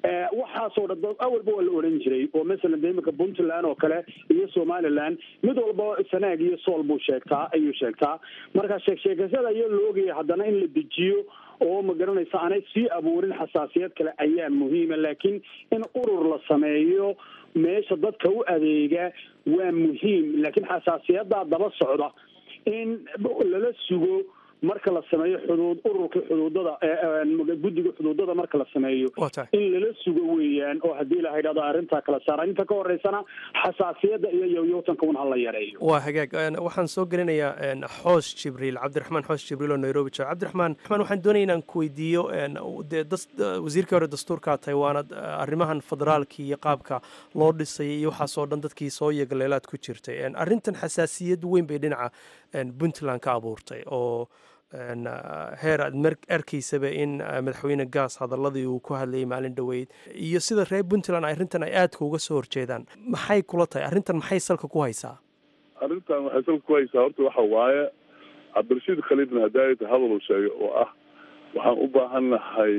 waxaasoo dhan dad awalba waa la odhan jiray oo masalan de iminka puntland oo kale iyo somaliland mid walba sanaag iyo sool buu sheegtaa ayuu sheegtaa marka sheegsheegasada ayaa la ogaya haddana in la dejiyo oo ma garanaysa aanay sii abuurin xasaasiyad kale ayaa muhiima laakiin in urur la sameeyo meesha dadka u adeega waa muhiim laakiin xasaasiyadaa daba socda in lala sugo marka la sameeyo xuduud ururka xuduudada guddiga xuduudada marka la sameeyo in lala sugo weeyaan oo haddii la idhahdo arrintaa kala saara inta ka horeysana xasaasiyadda iyo yowyowtanka un hala yareeyo waa hagaag waxaan soo gelinayaa xoos jibriil cabdiraxmaan xoos jibriil oo nairobi jooga cabdiraxmaan raxmaan waxaan doonaya inaan ku weydiiyo dee wasiirkii hore dastuurkaa tahay waana arrimahan federaalkii iyo qaabka loo dhisayay iyo waxaasoo dhan dadkii soo yagaleelaad ku jirtay arrintan xasaasiyad weyn bay dhinaca puntland ka abuurtay oo heer aad arkaysaba in madaxweyne gaas hadaladii uu ku hadlayay maalin dhoweyd iyo sida reer puntland arrintan ay aadka uga soo horjeedaan maxay kula tahay arrintan maxay salka ku haysaa arrintan waxay salka ku haysaa horta waxa waaye cabdirashiid khaliifna hadaayata hadal uu sheegay oo ah waxaan u baahan nahay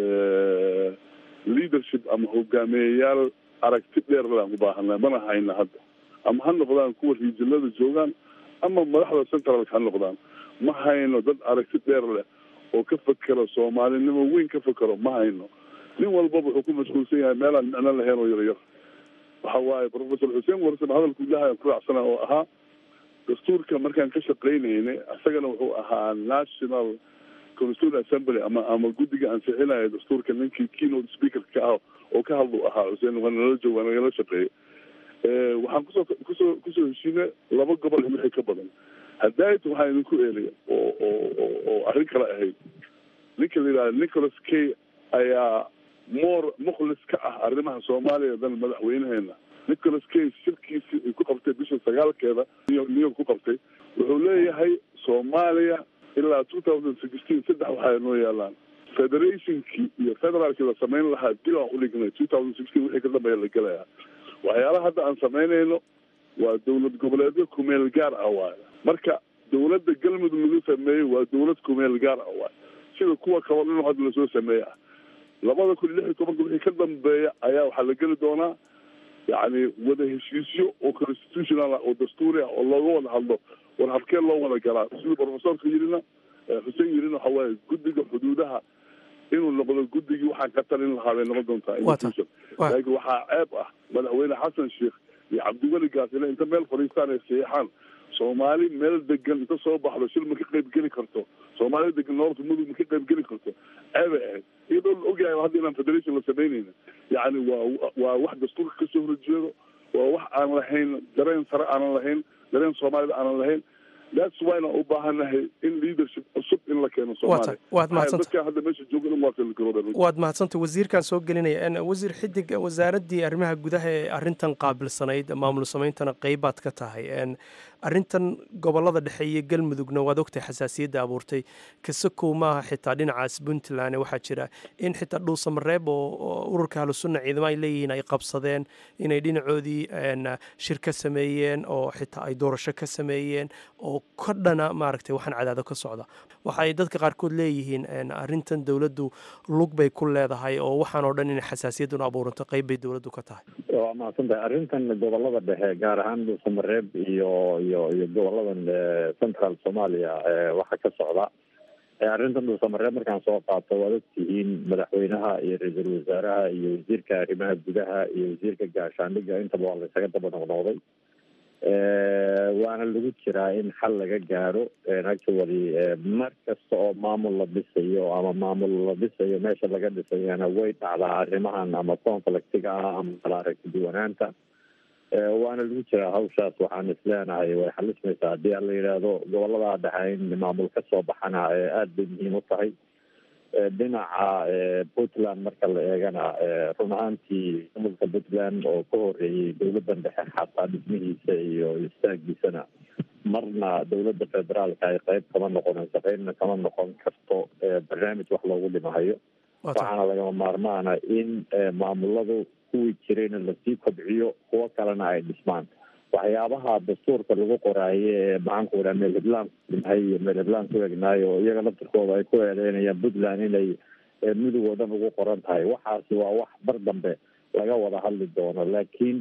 leadership ama hogaamiyeyaal aragti dheer laan u baahannahay mana hayna hadda ama ha noqdaan kuwa riijinada joogaan ama madaxda centralka ha noqdaan ma hayno dad aragti dheer leh oo ka fekero soomaalinimo weyn ka fekero ma hayno nin walbaba wuxuu ku mashquulsan yahay meelaan micno lahayn oo yaryar waxa waaye professor xuseen warsan hadalku ilahay ku raacsana oo ahaa dastuurka markaan ka shaqaynaynay isagana wuxuu ahaa national constituent assembly ama ama guddiga ansixinaya dastuurka ninkii keynote speaker ka ah oo ka hadlu ahaa xuseen waa nala joog waa nagala shaqeeyay waxaan kusoo kusoo kusoo heshiinay laba gobol iyo wixii ka badan hadaayta waxaa idinku eelaya oo oo oo arrin kale ahayd ninka la yidhahda nicholas kay ayaa more mukhlis ka ah arrimaha soomaaliya dan madaxweynaheena nicholas kay shirkiisii ay ku qabtay bisha sagaalkeeda new york ku qabtay wuxuu leeyahay soomaaliya ilaa two thousand sixteen saddex waxaa noo yaalaan federationkii iyo federaalkii la samayn lahaa dib aan udhignay two thousand sixteen wixii ka dambeeya la gelayaa waxyaalaha hadda aan samaynayno waa dowlad goboleedyo kumeel gaar ah waayo marka dowladda galmudug lagu sameeyey waa dowlad kumeel gaar ah waayo sida kuwa kaba dhan hadda lasoo sameeya ah labada kun iyo lix iyo tobanka wixii ka dambeeya ayaa waxaa la geli doonaa yacni wada heshiisyo oo constitutional ah oo dastuuri ah oo looga wada hadlo war habkee loo wada galaa siduu professorka yirina xuseen yirina waxa waaye guddiga xuduudaha inuu noqdo guddigii waxaan ka talin lahaa bay noqon doontaa institution laakiin waxaa ceeb ah madaxweyne xasan sheekh iyo cabdiweli gaasile inta meel fadhiistaan ay saxiixaan soomaali meel degan inta soo baxdo shil ma ka qayb geli karto soomaali degan noorta mudug ma ka qayb geli karto ceebay ahayd iyadoo la ogyahay hadda inaan federation la samaynayna yacni waa waa wax dastuurka kasoo horjeedo waa wax aan lahayn dareen sare aanan lahayn dareen soomaalida aanan lahayn that's why na u baahanahay in leadership cusub in la keeno soomaaliya waad mahadsanta dadkan hadda meesha jooga in waa kala waad mahadsanta wasiirkan soo gelinaya wasiir xidig wasaaraddii arrimaha gudaha ee arrintan qaabilsanayd maamul sameyntana qeybaad ka tahay arrintan gobolada dhexe iyo galmudugna waad ogtahay xasaasiyadda abuurtay kasakow maaha xitaa dhinacaas puntland waxaa jira in xitaa dhuusamareeb oo ururka ahlusunna ciidamo ay leeyihiin ay qabsadeen inay dhinacoodii shir ka sameeyeen oo xitaa ay doorasho ka sameeyeen oo ka dhana maaragtay waxaan cadaado ka socda waxa ay dadka qaarkood leeyihiin arrintan dowladdu lug bay ku leedahay oo waxaan oo dhan inay xasaasiyadduna abuuranto qeyb bay dowladdu ka tahay waa mahadsantahay arrintan gobolada dhexe gaar ahaan dhuusamareeb iyo iyo iyo goboladan central soomaaliya waxaa ka socda arrintan dhuusamareeb markaan soo qaato waad ogtihiin madaxweynaha iyo ra-iisul wasaaraha iyo wasiirka arrimaha gudaha iyo wasiirka gaashaandhiga intaba waa la isaga daba noqnoqday waana lagu jiraa in xal laga gaaro actually mar kasta oo maamul la dhisayo ama maamul la dhisayo meesha laga dhisayana way dhacdaa arrimahan ama conflictiga ah ama kala aragti duwanaanta waana lagu jiraa hawshaas waxaan isleenahay way xalismaysaa haddii aan la yidhaahdo gobolada dhexe in maamul ka soo baxana aada bay muhiim u tahay dhinaca puntland marka la eegana run ahaantii maamulka puntland oo ka horeeyey dowladdan dhexe xataa dhismihiisa iyo istaagiisana marna dowladda federaalka ay qeyb kama noqonayso qeybna kama noqon karto barnaamij wax loogu dhimahayo waxaana lagama maarmaana in maamuladu kuwii jirayna lasii kobciyo kuwo kalena ay dhismaan waxyaabaha dastuurka lagu qoraaye ee maxaanku idhaha meel heblaan dhimahay iyo meel heblaan ku egnaayo oo iyaga laftirkooda ay ku eedeynayaan puntland inay midug oo dhan ugu qoran tahay waxaasi waa wax bar dambe laga wada hadli doono laakiin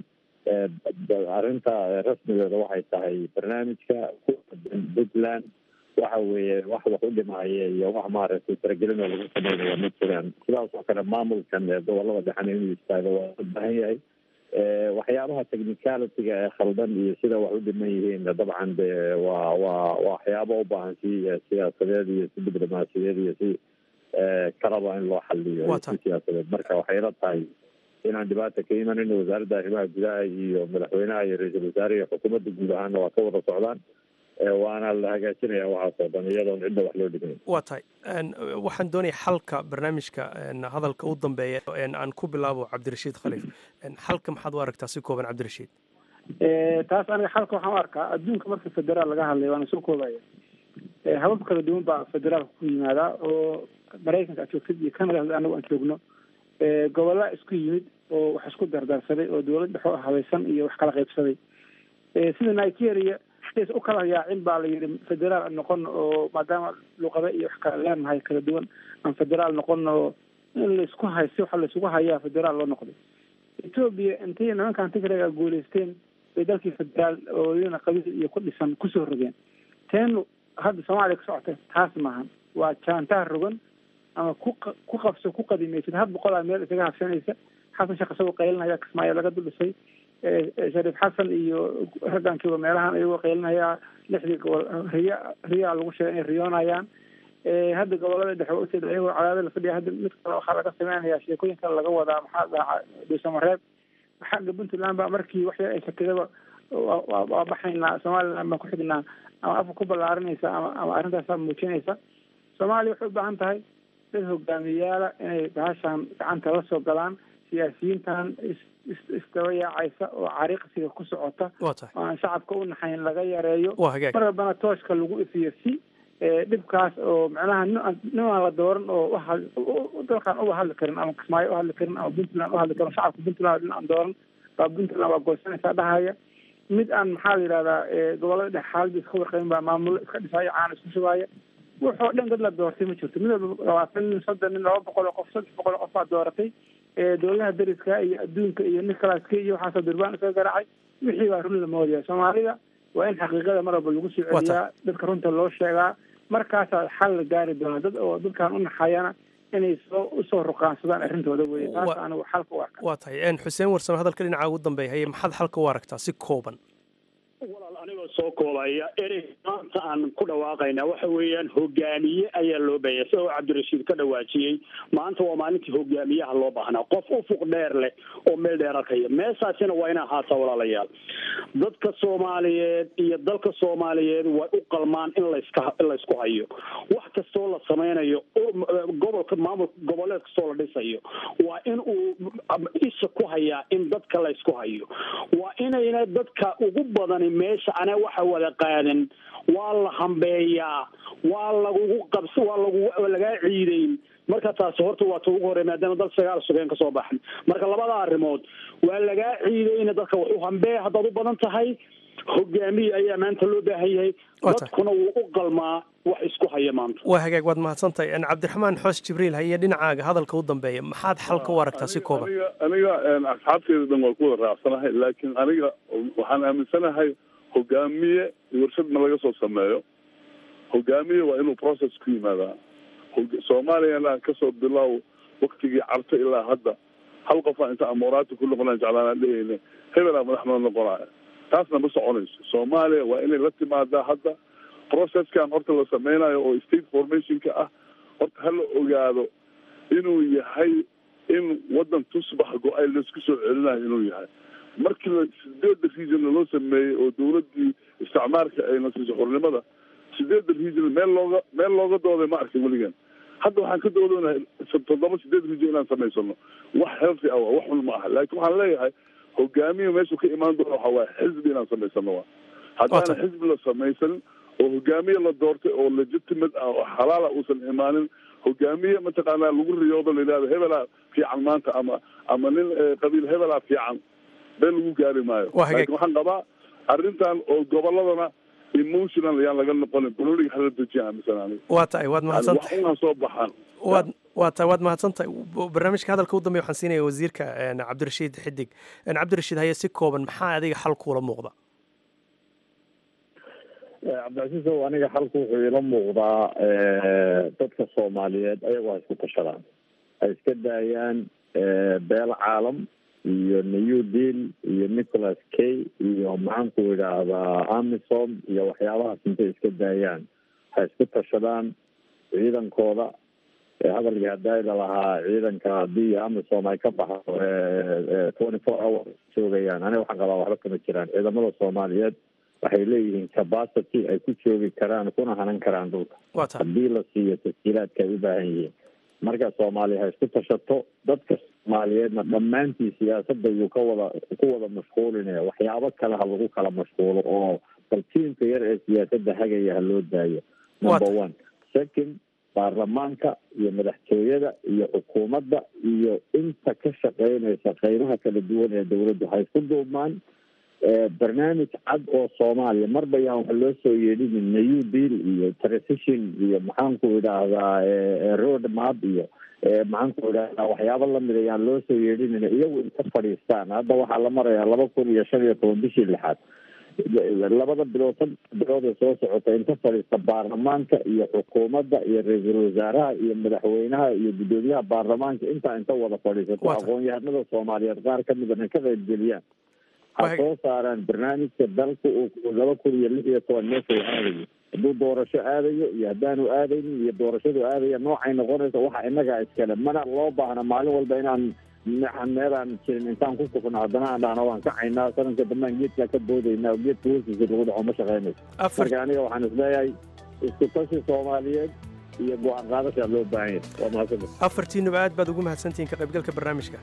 arrinta rasmigeeda waxay tahay barnaamijka ku puntland waxa weeye wax wax u dhimaya iyo wax maaragtay faragelin oo lagu sameynaya ma jiraan sidaas oo kale maamulkan ee gobolada dhexena inuu istaago waa u baahan yahay waxyaabaha technicalityga ee khaldan iyo sida wax u dhiman yihiin dabcan de waa waa waxyaabo u baahan si siyaasadeed iyo si diblomaasiyadeed iyo si kalaba in loo xaliyo iyo si siyaasadeed marka waxay ila tahay inaan dhibaata ka imanin wasaaradda arrimaha gudaha iyo madaxweynaha iyo ra-iisul wasaare iyo xukuumadda guud ahaana waa ka wada socdaan waana la hagaajinaya waxaasoo dhan iyadoon cidda wax loo dhigayn waa tahay waxaan doonaya xalka barnaamijka hadalka u dambeeya aan ku bilaabo cabdirashiid khaliif xalka maxaad u aragtaa si kooban cabdirashiid taas aniga xalka waxaan u arkaa adduunka marka federaal laga hadlay waana soo koobaya habab kala duwan baa federaalka ku yimaadaa oo maraykanka aad joogtid iyo canada anagu aan joogno gobolla isku yimid oo wax isku dardarsaday oo dowlad dhexo habaysan iyo wax kala qaybsaday sida nigeria sidays u kala yaacin baa la yidhi federaal noqon oo maadaama luqada iyo wax kala leenahay kala duwan aan federaal noqon oo in laisku hay si waxa laisugu hayaa federaal loo noqday etoobiya intay nimankan tigreega guuleysteen bay dalkii federaal oo iyana qabiil iyo ku dhisan kusoo rogeen teenu hadda soomaaliya ka socota taas maahan waa jaantaha rogan ama ku ku qabso ku qadimaysid had boqolaa meel isaga habsanaysa xasan sheekh isagoo qaylinaya kismaayo laga dul dhisay shariif xasan iyo raggankiiba meelahan iyagoo qaylinaya lixdii gobol riya riyaa lagu sheegay inay riyoonayaan hadda gobolada dhexe waa ujeeda iyagoo cadaada la fadhiya hadda mid kale waxaa laga sameynaya sheekooyin kale laga wadaa maxaa dhaca dhuusamareeb xagga puntland ba markii waxya ay shakidaba waa baxaynaa somaliland baan ku xignaa ama afka ku ballaarinaysa ama ama arrintaasaa muujinaysa soomaaliya waxay u baahan tahay dad hogaamiyayaala inay bahashan gacanta la soo galaan siyaasiyiintan isdaba yaacaysa oo cariiqsiga ku socota oo aan shacabka u naxayn laga yareeyo mar walbana tooshka lagu ifiyo si dhibkaas oo macnaha ninaan la dooran oo dalkan uba hadli karin ama kismaayo u hadli karin ama puntland u hadli karin shacabka puntland nin aan dooran baa puntland waa goosanaysaa dhahaya mid aan maxaa la yidhahdaa gobolada dhex xaalada iska warqabin baa maamulo iska dhisaayo caana isku shubaaya wuxoo dhan dad la doortay ma jirto mid walba labaatan nin soddon nin laba boqol oo qof saddex boqol oo qof baa dooratay dowladaha dariska iyo adduunka iyo nicolaaska iyo waxaasoo durbaan isaga garaacay wixii baa run la moodaya soomaalida waa in xaqiiqada mar walba lagu soo celiyaa dadka runta loo sheegaa markaasaa xal la gaari doona dad oo dadkan u naxayana inay soo usoo ruqaansadaan arrintooda weye taas anigu xalka u arka waa tahay xuseen warsame hadalka dhinaca ugu dambeeya haye maxaad xalka u aragtaa si kooban walaal anigoo soo koobaya erey maanta aan ku dhawaaqayna waxa weeyaan hogaamiye ayaa loo baahaya sidoo cabdirashiid ka dhawaajiyey maanta waa maalintii hogaamiyaha loo baahnaa qof ufuq dheer leh oo meel dheer arkaya meeshaasina waa ina ahaataa walaalayaal dadka soomaaliyeed iyo dalka soomaaliyeed way u qalmaan in laska in laysku hayo wax kastoo la sameynayo gobolka maamul goboleed kastoo la dhisayo waa in uu isha ku hayaa in dadka laysku hayo waa inayna dadka ugu badani meesha ana waxa wada qaadan waa la hambeeyaa waa lagugu qabs waa lagu lagaa ciideyn marka taasi horta waa ta ugu horey maadaama dal sagaal sugeen kasoo baxan marka labada arrimood waa lagaa ciideyna dadka wax u hambee haddaad u badan tahay hogaamiye ayaa maanta loo baahan yahay dadkuna wuu u qalmaa wax isku haya maanta waa hagaag waad mahadsantahay cabdiraxmaan xoos jibriil haye dhinacaaga hadalka u dambeeya maxaad xalka u aragtaa si kooban aniga asxaabteeda dhan waa ku wada raacsanahay laakiin aniga waxaan aaminsanahay hogaamiye warshad ma laga soo sameeyo hogaamiye waa inuu process ku yimaadaa soomaaliyana kasoo bilow waktigii carta ilaa hadda hal qofaa inta amoraati ku noqonaan jeclaanaan dhehayne hebelaa madaxnoo noqonaya taasna ma soconayso soomaaliya waa inay la timaadaa hadda processkan horta la sameynayo oo state formationka ah horta hala ogaado inuu yahay in waddan tusbax go-ay laisku soo celinayo inuu yahay markii la sideedda regionna loo sameeyey oo dawladdii isticmaarka ay nasiiso xornimada sideedda region meel looga meel looga dooday ma arkin weligan hadda waxaan ka doodonahay toddoba sideed region inaan samaysano wax healthy ah wax xun ma aha laakiin waxaan leeyahay hogaamiya meeshuu ka imaan doono waxa waaye xisbi inaan samaysano wa haddaana xisbi la samaysanin oo hogaamiye la doortay oo legitimate ah oo xalaala uusan imaanin hogaamiye mataqaanaa lagu riyoodo la yidhahdo hebelaa fiican maanta ama ama nin qabiil hebelaa fiican been lagu gaari maayo laakiin waxaan qabaa arrintan oo goboladana emotional ayaan laga noqonin bololiga hala dejiya aaminsan aniga waa tahay waad mahadsantahay wax unaa soo baxaan waad waa tahay waad mahadsantahay barnaamijka hadalka u dambeya waxaan siinaya wasiirka cabdirashiid xidig cabdirashiid haye si kooban maxaa adiga xal kuula muuqda cabdicasiis ow aniga xalku wuxuu ila muuqdaa dadka soomaaliyeed ayagoo ha isku tashadaan ay iska daayaan beel caalam iyo new deal iyo nicholas kay iyo maxaanku idhaahdaa amisom iyo waxyaabahaas intay iska daayaan ha isku tashadaan ciidankooda hadalkii hadayda lahaa ciidanka haddii amisom ay ka baxdo twenty four hours joogayaan aniga waxaan qabaa waxba kama jiraan ciidamada soomaaliyeed waxay leeyihiin capacity ay ku joogi karaan kuna hanan karaan dhulka haddii la siiyo tasjiilaadka ay u baahan yihiin marka soomaaliya ha isku tashato dadka soomaaliyeedna dhammaantii siyaasadda yuu ka wada ku wada mashquulinaya waxyaabo kale ha lagu kala mashquulo oo bal tiimka yar ee siyaasadda hagaya ha loo daayo number one second baarlamaanka iyo madaxtooyada iyo xukuumadda iyo inta ka shaqeynaysa qeybaha kala duwan ee dawladdu ha isku duubmaan barnaamij cad oo soomaaliya marba yaan waxa loo soo yeedhinin new deal iyo transition iyo maxaanku idhaahdaa road map iyo maxaanku idhaahdaa waxyaabo lamid ayaan loo soo yeedhinin iyagu inta fadhiistaan hadda waxaa la marayaa laba kun iyo shan iyo toban bishii lixaad labada bilood saddex bilood ee soo socota inta fadhiista baarlamaanka iyo xukuumadda iyo ra-iisul wasaaraha iyo madaxweynaha iyo guddoomiyaha baarlamaanka intaa inta wada fadhiisato aqoon-yahanada soomaaliyeed qaar kamidana ka qaybgeliyaan ha soo saaraan barnaamijka dalka uu laba kun iyo lix iyo toban meesha uu aadayo hadduu doorasho aadayo iyo haddaanu aadaynin iyo doorashadu aadaya noocay noqonaysa waxa inagaa iskale mana loo baahna maalin walba inaan meelaan jirin intaan ku sugno haddana aan dhahno waan kacaynaa sanadka dambaan geedkaa ka boodaynaa geedka hoostiisa lagu dhaco ma shaqeynayso marka aniga waxaan isleeyahay isku tashi soomaaliyeed iyo go-aan qaadashaa loo baahan yahay waa mahadsan afartiinuba aad baad ugu mahadsantihiin ka qaybgalka barnaamijka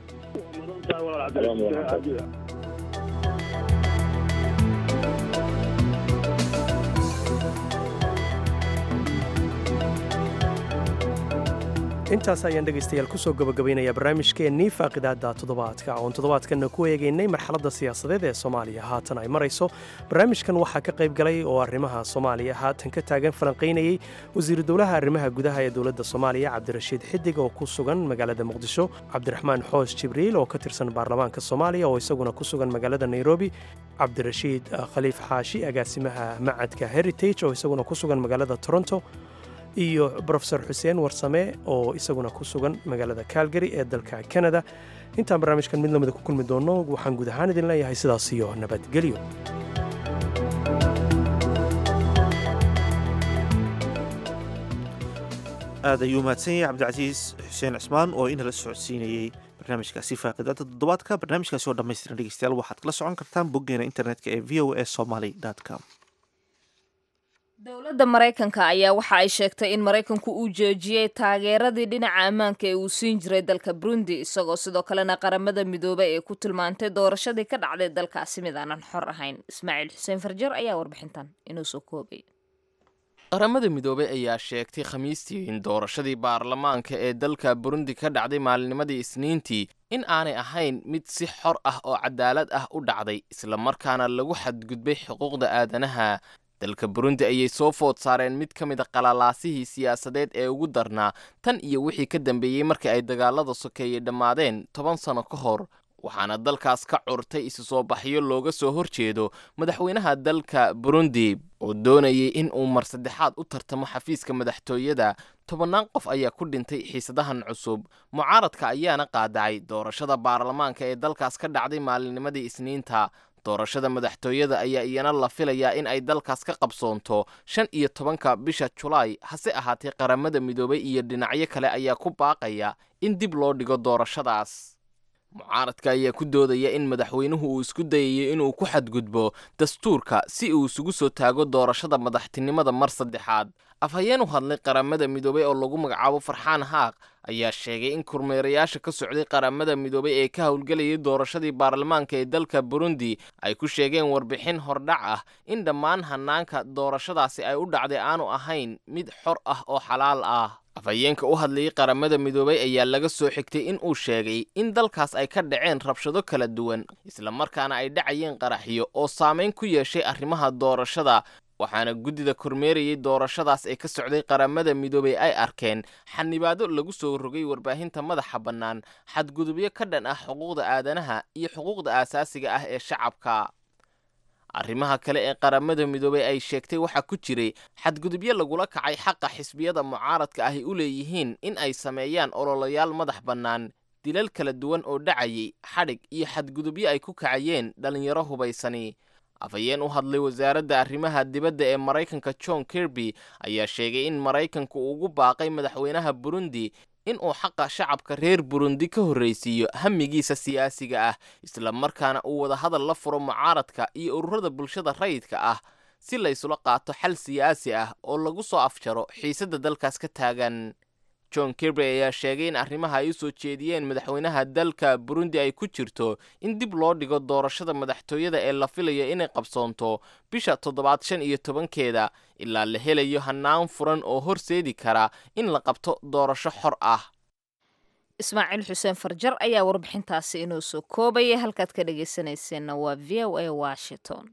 intaas ayaan dhegaystayaal kusoo gabagabaynayaa barnaamijkeennii faaqidaadda toddobaadka oon toddobaadkanna ku eegaynay marxaladda siyaasadeed ee soomaaliya haatan ay marayso barnaamijkan waxaa ka qayb galay oo arrimaha soomaaliya haatan ka taagan falanqaynayey wasiiru dowlaha arrimaha gudaha ee dowladda soomaaliya cabdirashiid xidig oo ku sugan magaalada muqdisho cabdiraxmaan xoos jibriil oo ka tirsan baarlamaanka soomaaliya oo isaguna ku sugan magaalada nairobi cabdirashiid khaliif xaashi agaasimaha macadka heritage oo isaguna ku sugan magaalada toronto iyo brofesor xuseen warsame oo isaguna ku sugan magaalada calgary ee dalka canada intaan barnaamijkan mid lamida ku kulmi doonno waxaan guud ahaan idin leeyahay sidaas iyo nabadgelyo aad ayuu mahadsan yahay cabdicasiis xuseen cismaan oo inala socodsiinayey barnaamijkaasi faaqidaada toddobaadka barnaamijkaasi oo dhammaystiran dhegeystayaal waxaad kala socon kartaan boggeena internetka ee v o a somaly com dowladda maraykanka ayaa waxa ay sheegtay in maraykanku uu joojiyey taageeradii dhinaca ammaanka ee uu siin jiray dalka burundi isagoo sidoo kalena qaramada midoobay ee ku tilmaantay doorashadii ka dhacday dalkaasi mid aanan xor ahayn ismaaciil xuseen farjar ayaa warbixintan inuu soo koobay qaramada midoobey ayaa sheegtay khamiistii in doorashadii baarlamaanka ee dalka burundi ka dhacday maalinimadii isniintii in aanay ahayn mid si xor ah oo cadaalad ah u dhacday islamarkaana lagu xadgudbay xuquuqda aadanaha dalka burundi ayay soo food saareen mid ka mid a qalalaasihii siyaasadeed ee ugu darnaa tan iyo wixii ka dambeeyey markii ay dagaalada sokeeyey dhammaadeen toban sano ka hor waxaana dalkaas ka curtay isu soo baxyo looga soo horjeedo madaxweynaha dalka burundi oo doonayay in uu mar saddexaad u tartamo xafiiska madaxtooyada tobannaan qof ayaa ku dhintay xiisadahan cusub mucaaradka ayaana qaadacay doorashada baarlamaanka ee dalkaas ka dhacday maalinimadii isniinta doorashada madaxtooyada ayaa iyana la filayaa in ay dalkaas ka qabsoonto shan iyo tobanka bisha julaay hase ahaatee qaramada midoobay iyo dhinacyo kale ayaa ku baaqaya in dib loo dhigo doorashadaas mucaaradka ayaa ku doodaya in madaxweynuhu uu isku dayayo inuu ku xadgudbo dastuurka si uu isugu soo taago doorashada madaxtinimada mar saddexaad afhayeen u hadlay qaramada midoobay oo lagu magacaabo farxaan haaq ayaa sheegay in kormeerayaasha ka socday qaramada midoobay ee ka howlgelayay doorashadii baarlamaanka ee dalka burundi ay ku sheegeen warbixin hordhac ah in dhammaan hanaanka doorashadaasi ay u dhacday aanu ahayn mid xor ah oo xalaal ah afhayeenka u hadlayay qaramada midoobay ayaa laga soo xigtay in uu sheegay in dalkaas ay ka dhaceen rabshado kala duwan islamarkaana ay dhacayeen qaraxyo oo saamayn ku yeeshay arrimaha doorashada waxaana guddida kormeerayay doorashadaas ee ka socday qaramada midoobay ay arkeen xanibaado lagu soo rogay warbaahinta madaxa bannaan xadgudubyo ka dhan ah xuquuqda aadanaha iyo xuquuqda aasaasiga ah ee shacabka arrimaha kale ee qaramada midoobay ay sheegtay waxaa ku jiray xadgudubyo lagula kacay xaqa xisbiyada mucaaradka ahy u leeyihiin in ay sameeyaan ololayaal madax bannaan dilal kala duwan oo dhacayay xadhig iyo xadgudubyo ay ku kacayeen dhallinyaro hubaysani afhayeen u hadlay wasaaradda arrimaha dibadda ee maraykanka john kirby ayaa sheegay in maraykanku uu ugu baaqay madaxweynaha burundi in uu xaqa shacabka reer burundi ka horraysiiyo hamigiisa siyaasiga ah isla markaana uu wadahadal la furo mucaaradka iyo ururada bulshada rayidka ah si laysula qaato xal siyaasi ah oo lagu soo afjaro xiisadda dalkaas ka taagan john kirby ayaa sheegay in arrimaha ay u soo jeediyeen madaxweynaha dalka burundi ay ku jirto in dib loo dhigo doorashada madaxtooyada ee la filayo inay qabsoonto bisha toddobaad shan iyo tobankeeda ilaa la helayo hannaan furan oo horseedi kara in la qabto doorasho xor ah ismaaciil xuseen farjar ayaa warbixintaasi inoo soo koobaya halkaad ka dhegaysanayseena waa v o a washington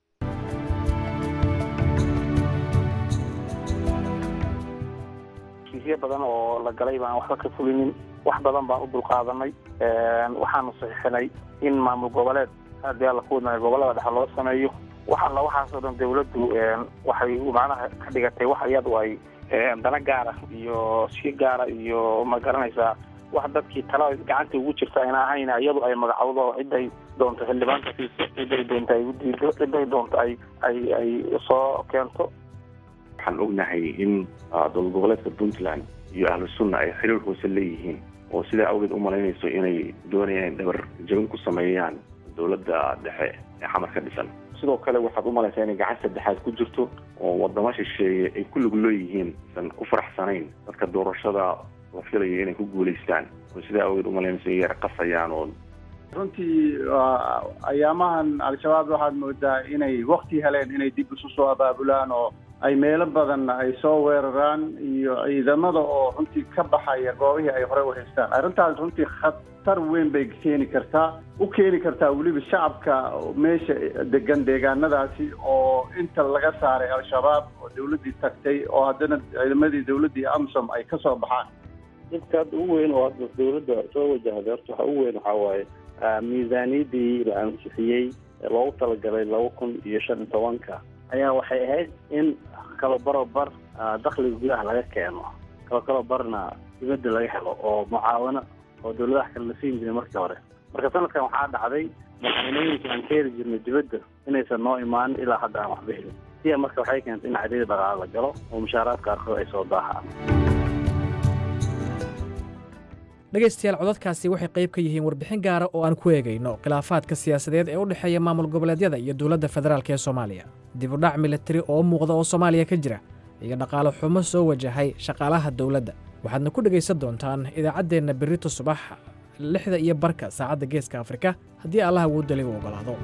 heshiisyo badan oo la galay baan waxba ka fulinin wax badan baan u dulqaadanay waxaanu saxiixinay in maamul goboleed haddii alla ku wadnaayo gobolada dhexe loo sameeyo wax alla waxaasoo dhan dawladdu waxay macnaha ka dhigatay wax iyadu ay dana gaara iyo si gaara iyo ma garanaysaa wax dadkii tala gacanta ugu jirta ayna ahayn iyadu ay magacowdo ciday doonto xildhibaanka siiso ciday doonto ay udiido ciday doonto ay ay ay soo keento waxaan ognahay in dowlad goboleedka puntland iyo ahlu sunna ay xiriir hoose leeyihiin oo sidaa awgeed u malaynayso inay doonayaan in dhabar jabin ku sameeyaan dowladda dhexe ee xamar ka dhisan sidoo kale waxaad u malaysaa inay gacan saddexaad ku jirto oo wadamo shisheeye ay ku lug leeyihiin isan ku faraxsanayn dadka doorashada la filayo inay ku guulaystaan oo sidaa awgeed u malaynayso inay yar qasayaan oo runtii ayaamahan al-shabaab waxaad moodaa inay wakti heleen inay dib isu soo abaabulaan oo ay meelo badan ay soo weeraraan iyo ciidamada oo runtii ka baxaya goobihii ay horey u haystaan arrintaas runtii khatar weyn bay keeni kartaa u keeni kartaa weliba shacabka meesha degan deegaanadaasi oo inta laga saaray al-shabaab oo dawladdii tagtay oo haddana ciidamadii dawladdii amsom ay ka soo baxaan dadka hadda ugu weyn oo hadda dawladda soo wajahday horta waxa ugu weyn waxaa waaye miisaaniyaddii la ansixiyey ee loogu talagalay laba kun iyo shan iyo tobanka ayaa waxay ahayd in kalo baro bar dakhliga gudaha laga keeno kalo kalo barna dibadda laga helo oo mucaawano oo dawladaha kale la siin jiray markii hore marka sanadkan waxaa dhacday madaxweynooyinka aan ka heli jirnay dibadda inaysan noo imaanin ilaa hadda aan waxba helin siya marka waxay keentay in cadiyada dhaqaale la galo oo mushaaraadka qaarkood ay soo daahaan dhegaystayaal codadkaasi waxay qayb ka yihiin warbixin gaara oo aan ku eegayno khilaafaadka siyaasadeed ee u dhexeeya maamul goboleedyada iyo dowladda federaalk ee soomaaliya dibudhac militari oo muuqda oo soomaaliya ka jira iyo dhaqaale xumo soo wajahay shaqaalaha dowladda waxaadna ku dhegaysan doontaan idaacaddeenna berrito subax lixda iyo barka saacadda geeska afrika haddii allaha wuu dali u oggolaado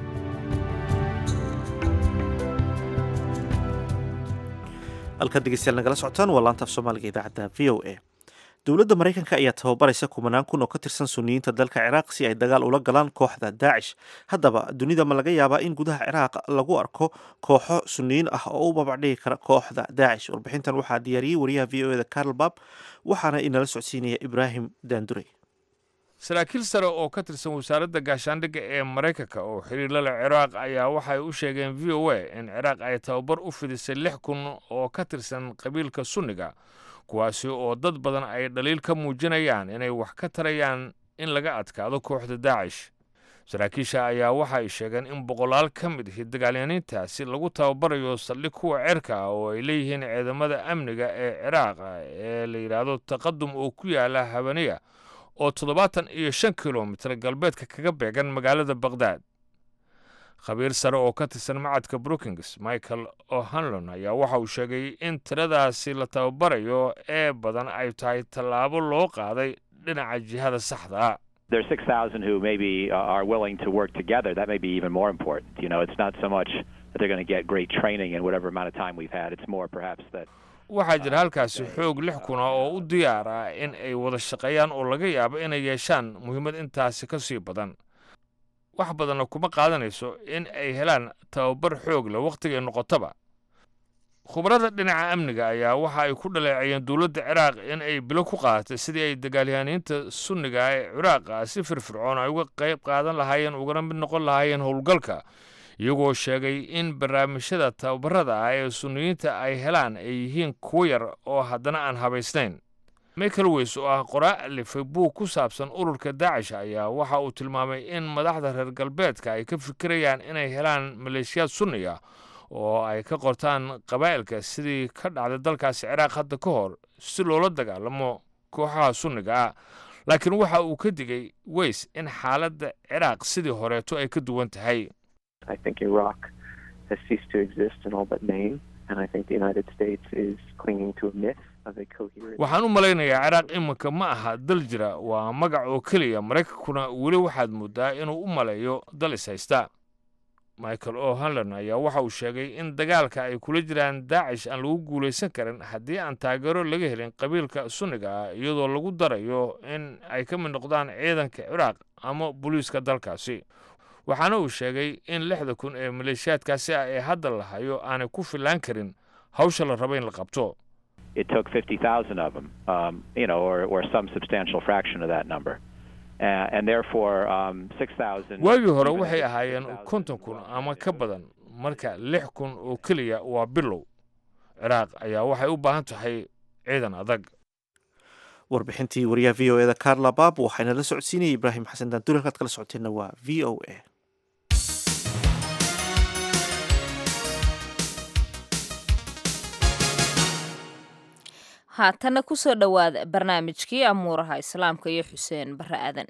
halkaad dhegeystayaal nagala socotaan waa laanta af soomaaliga idaacadda v o a dowladda maraykanka ayaa tababaraysa kumanaan kun oo ka tirsan suniyiinta dalka ciraaq si ay dagaal ula galaan kooxda daacish haddaba dunida ma laga yaabaa in gudaha ciraaq lagu arko kooxo suniyiin ah oo u babacdhigi kara kooxda daacish warbixintan waxaa diyaariyey wariyaha v o eda carl bab waxaana inala socodsiinaya ibraahim daandurey saraakiil sare oo ka tirsan wasaaradda gaashaandhigga ee maraykanka oo xiriirla leh ciraaq ayaa waxay u sheegeen v o a in ciraaq ay tababar u fidisay lix kun oo ka tirsan qabiilka sunniga kuwaasi oo dad badan ay dhaliil ka muujinayaan inay wax ka tarayaan in laga adkaado kooxda daacish saraakiisha ayaa waxa ay sheegeen in boqolaal ka mid ihi dagaalyaniintaasi lagu tababarayo saldhig kuwa cerka ah oo ay leeyihiin ciidamada amniga ee ciraaq ee la yidhaahdo taqadum oo ku yaala habaniya oo toddobaatan iyo shan kilomitir galbeedka kaga beegan magaalada bakhdad khabiir sare oo ka tirsan macadka brookings michael o'hanlon ayaa waxa uu sheegay in tiradaasi la tababarayo ee badan ay tahay tallaabo loo qaaday dhinaca jihada saxda There's 6,000 who maybe uh, are willing to work together. That may be even more important. You know, it's not so much that they're going to get great training in whatever amount of time we've had. It's more perhaps that waxaa jira halkaasi xoog lix kuna oo u diyaar ah in ay wada shaqeeyaan oo laga yaabo inay yeeshaan muhiimad intaasi ka sii badan wax badanna kuma qaadanayso in ay helaan tababar xoog leh wakhtigay noqotaba khubarada dhinaca amniga ayaa waxa ay ku dhaleecayeen dowladda ciraaq in ay bilo ku qaadatay sidii ay dagaalyahaniinta sunniga ah ee ciraaqa si firfircoon ay uga qayb qaadan lahaayeen ugana mid noqon lahaayeen howlgalka iyagoo sheegay in barnaamijyada tababarada ah ee sunniyiinta ay helaan ay yihiin kuwo yar oo haddana aan habaysnayn michael weys oo ah qoraa alifay buug ku saabsan ururka daacish ayaa waxa uu tilmaamay in madaxda reer galbeedka ay ka fikirayaan inay helaan maleeshiyaad sunni ah oo ay ka qortaan qabaa'ilka sidii ka dhacday dalkaasi ciraaq hadda ka hor si loola dagaalamo kooxaha sunniga ah laakiin waxa uu ka digay weys in xaaladda ciraaq sidii horeeto ay ka duwan tahay I think Iraq has ceased to exist in all but name, and I think the United States is clinging to a myth of a coherent. waxaan u malaynayaa ciraaq iminka ma aha dal jira waa magac oo keliya maraykankuna weli waxaad moodaa inuu u maleeyo dal is haysta michael o hanlon ayaa waxa uu sheegay in dagaalka ay kula jiraan daacish aan lagu guulaysan karin haddii aan taageero laga helin qabiilka sunniga ah iyadoo lagu darayo in ay ka mid noqdaan ciidanka ciraaq ama booliiska dalkaasi waxaana uu sheegay in lixda kun ee maleeshiyaadkaasi ah ee hadda la hayo aanay ku fillaan karin hawsha la raba in la qabto It took 50,000 of them, um, you know, or, or some substantial fraction of that number. Uh, and therefore, um, 6,000. waagii hore waxay ahaayeen konton kun ama ka badan marka lix kun oo keliya waa bilow ciraaq ayaa waxay u baahan tahay ciidan adag warbixintii wariyaha v o eda carla bab waxayna la socodsiinayay ibraahim xasan daanduur halkaad kala socoteenna waa v o a haatana kusoo dhowaada barnaamijkii amuuraha islaamka iyo xuseen bare aadan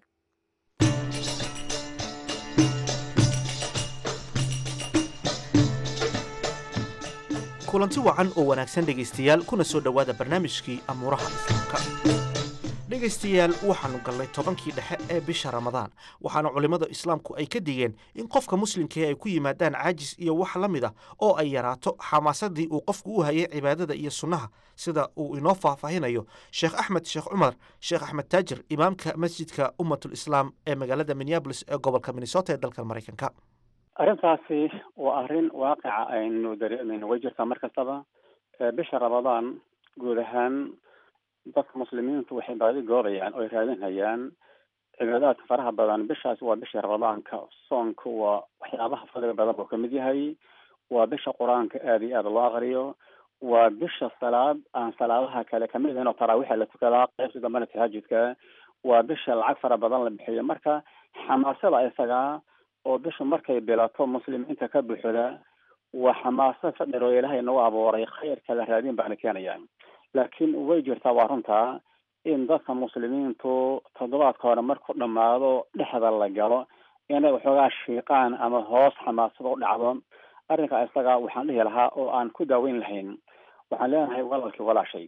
kulanti wacan oo wanaagsan dhegaystayaal kuna soo dhowaada barnaamijkii amuuraha islaamka dhegaystayaal waxaannu gallay tobankii dhexe ee bisha ramadaan waxaana culimmada islaamku ay ka digeen in qofka muslimkae ay ku yimaadaan caajis iyo wax la mid ah oo ay yaraato xamaasadii uu qofku u hayay cibaadada iyo sunnaha sida uu inoo faahfaahinayo sheekh axmed sheekh cumar sheekh axmed taajir imaamka masjidka ummatul islaam ee magaalada minneabolis ee gobolka minnesota ee dalka maraykanka arrintaasi waa arrin waaqica aynu dareemayno way jirtaa mar kastaba bisha ramadaan guud ahaan dadka muslimiintu waxay baadi goobayaan oo ay raadinhayaan cibaadaadka faraha badan bishaasi waa bisha ramadaanka soonka waa waxyaabaha fadliga badan buu kamid yahay waa bisha qur-aanka aada iyo aada loo aqriyo waa bisha salaad aan salaadaha kale kamid ahayn oo taraawixa la tukadaa qaybta dambena tahaajudka waa bisha lacag fara badan la bixiyo marka xamaasada isagaa oo bishu markay bilato muslimiinta ka buuxda waa xamaasad fadhir oo ilaahay nagu abuuray khayrka la raadin baana keenaya laakiin way jirtaa waa runtaa in dadka muslimiintu toddobaadka hore markuu dhammaado dhexda la galo inay waxoogaa shiiqaan ama hoos xamaasada u dhacdo arrinka isaga waxaan dhihi lahaa oo aan ku daaweyn lahayn waxaan leenahay walaalkii walaashay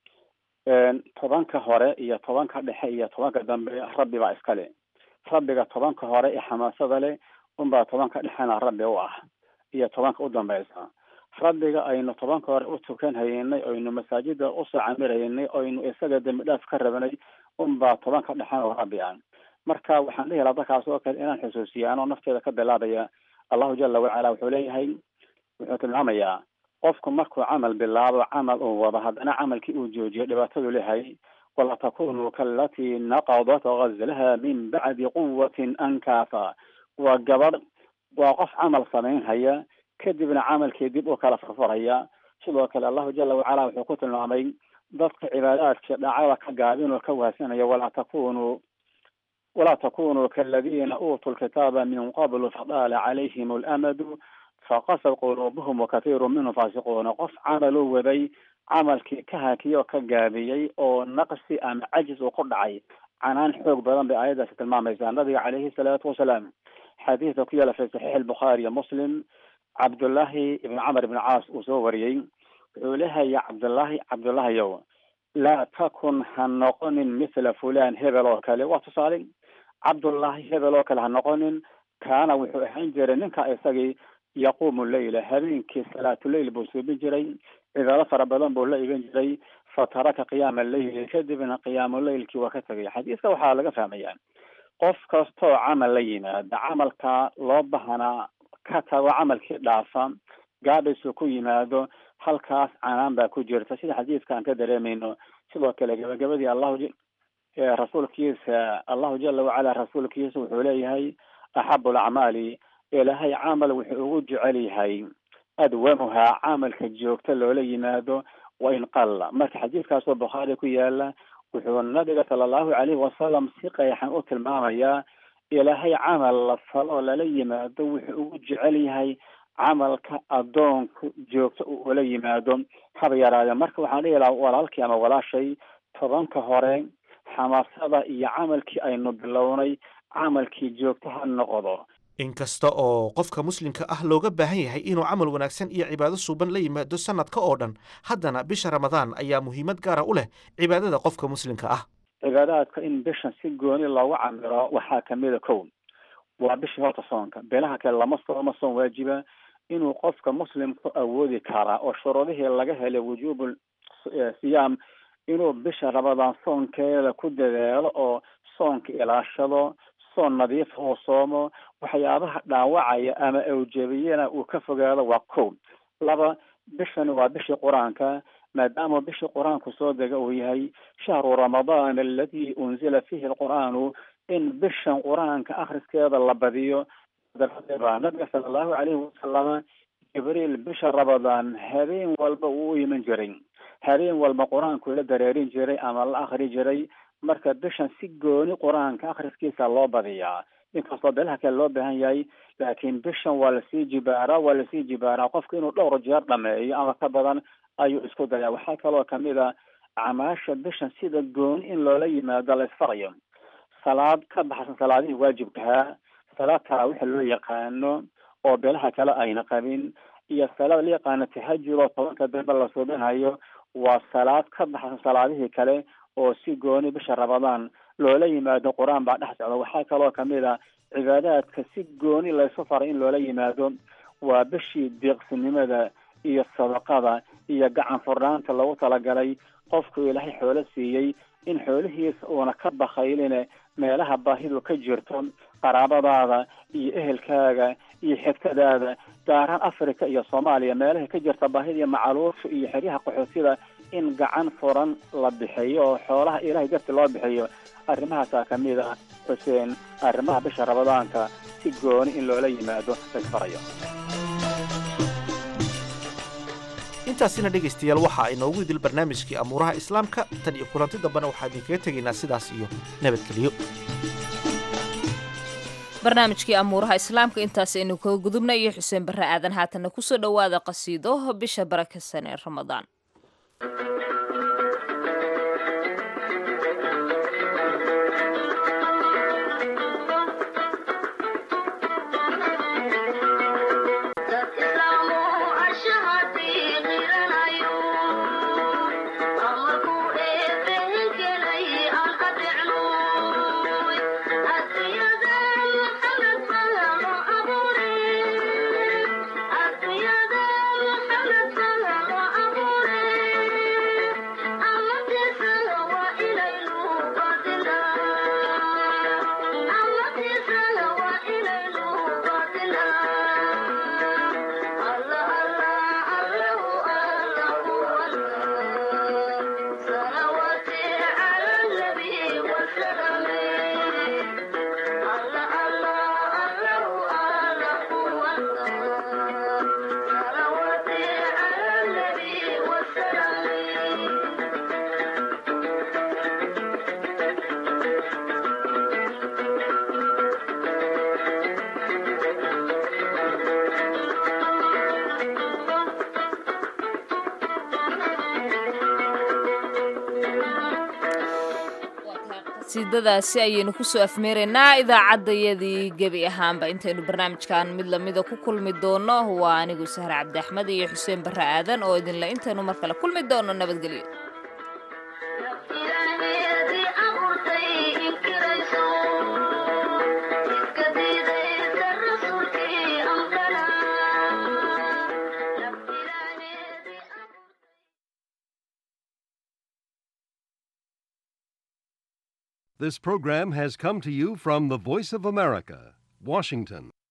tobanka hore iyo tobanka dhexe iyo tobanka dambe rabbi baa iskale rabbiga tobanka hore ee xamaasada leh unbaa tobanka dhexena rabbi u ah iyo tobanka u dambeysa rabbiga aynu tobanka hore u tukan haynay oynu masaajida usoo camiraynay oynu isaga dembi dhaaf ka rabanay unbaa tobanka dhexena oo rabbi ah marka waxaan dhihi lahaa dadkaas oo kale inaan xusuusiya anoo nafteeda ka bilaabaya allahu jala wacala wuxuu leeyahay wuxuu tilmaamayaa qofku markuu camal bilaabo camal uu wado haddana camalkii uu joojiyo dhibaatadu leeyahay wala takunuu kaalatii naqadat gazlaha min bacdi quwatin ankaafa waa gabadh waa qof camal samaynhaya kadibna camalkii dib u kala furfurhaya sidoo kale allahu jala wacala wuxuu ku tilmaamay dadka cibaadaadka dhacada ka gaabin oo ka wahsanaya walaa takunuu walaa takunuu kaaladiina uutuu lkitaaba min qablu fadaala calayhim alamadu faqasad quluubuhum wakathiiru minhum faasiquuna qof camal u waday camalkii ka hakiyey oo ka gaabiyey oo naqsi ama cajis uu ku dhacay canaan xoog badan bay aayaddaasi tilmaamaysaa nabiga calayhi salaatu wasalaam xadiidka ku yaala fi saxiix albukhaari iyo muslim cabdullaahi ibn camar ibn caas uu soo wariyey wuxuu leeyahay cabdullaahi cabdullaahiyow laa takun ha noqonin mithla fulan hebel oo kale waa tusaale cabdullaahi hebel oo kale ha noqonin kaana wuxuu ahaan jiray ninka isagii yaquumu leyla habeenkii salaatuleyl buu suubin jiray cibaado fara badan buu la igan jiray fataraka qiyaama leyli kadibna qiyaamuleylkii waa ka tegay xadiiska waxaa laga fahmaya qof kastoo camal la yimaada camalka loo bahanaa ka tago camalkii dhaafa gaadhisu ku yimaado halkaas canaan baa ku jirta sida xadiidka aan ka dareemayno sidoo kale gabagabadii allahu rasuulkiisa allahu jala wacala rasuulkiisa wuxuu leeyahay axabu alacmaali ilaahay camal wuxuu ugu jecel yahay adwamuhaa camalka joogta loola yimaado wa in qalla marka xadiidkaasoo bukhaari ku yaala wuxuu nabiga sala allahu calayhi wasalam si qeexan u tilmaamayaa ilaahay camal la falo lala yimaado wuxuu ugu jecel yahay camalka addoonku joogto uu ula yimaado haba yaraade marka waxaan dhihi lahaa walaalkii ama walaashay tobanka hore xamaasada iyo camalkii aynu bilownay camalkii joogto ha noqdo inkasta oo qofka muslimka ah looga baahan yahay inuu camal wanaagsan iyo cibaado suuban la yimaado sannadka oo dhan haddana bisha ramadaan ayaa muhiimad gaara u leh cibaadada qofka muslimka ah cibaadaadka in bishan si gooni loogu camiro waxaa kamida kow waa bishii horta soonka beelaha kale lama sooma soon waajiba inuu qofka muslimku awoodi karaa oo shuruudihii laga helay wujuubu siyaam inuu bisha ramadaan soonkeeda ku dadaalo oo soonka ilaashado soon nadiifa uu soomo waxyaabaha dhaawacaya ama awjabiyana uu ka fogaado waa kow laba bishani waa bishii qur-aanka maadaama bishii qur-aanku soo dega uu yahay shahru ramadaan aladi unzila fihi alqur'aanu in bishan qur-aanka akhriskeeda la badiyo baa nabiga sala allahu calayhi wasalama jibriil bisha ramadaan habeen walba uu u iman jiray habeen walba qur-aanku la dareerin jiray ama la akri jiray marka bishan si gooni qur-aanka akhriskiisa loo badiyaa inkastoo beelaha kale loo baahan yahay laakiin bishan waa lasii jibaaraa waa lasii jibaaraa qofka inuu dhowr jeer dhameeyo ama ka badan ayuu isku dayaa waxaa kaloo kamid a acmaasha bishan sida gooni in loola yimaado la isfarayo salaad ka baxsan salaadihii waajibkahaa salaad taraawixa loo yaqaano oo beelaha kale ayna qabin iyo salaad la yaqaano tahajud oo tobanka dambe la suubinayo waa salaad ka baxsan salaadihii kale oo si gooni bisha ramadaan loola yimaado qur-aan baa dhex socda waxaa kaloo kamid a cibaadaadka si gooni laysu faray in loola yimaado waa bishii deeqsinimada iyo sadaqada iyo gacan furnaanta lagu talagalay qofku ilaahay xoolo siiyey in xoolihiisa uuna ka bakayline meelaha baahidu ka jirto qaraabadaada iyo ehelkaaga iyo xigtadaada gaaraan africa iyo soomaaliya meelaha ka jirta baahida iyo macaluusha iyo xeryaha qaxoosida in gacan furan la bixiyo oo xoolaha ilahay darti loo bixiyo arrimahaasaa kamid ah xuseen arrimaha bisha ramadaanka si gooni in loola yimaado laysfarayo intaasina dhegaystayaal waxaa inoogu idil barnaamijkii amuuraha islaamka tan iyo kulanti dambena waxaa idinkaga tegaynaa sidaas iyo nabadgelyo barnaamijkii amuuraha islaamka intaas aynu kaga gudubna iyo xuseen barre aadan haatanna kusoo dhowaada qasiido bisha barakeysan ee ramadaan qasiidadaasi ayaynu kusoo afmeeraynaa idaacaddayadii gebi ahaanba intaynu barnaamijkan mid lamida ku kulmi doono waa anigu sahre cabdi axmed iyo xuseen barre aadan oo idinle intaynu mar kale kulmi doono nabadgelyo This program has come to you from the Voice of America, Washington.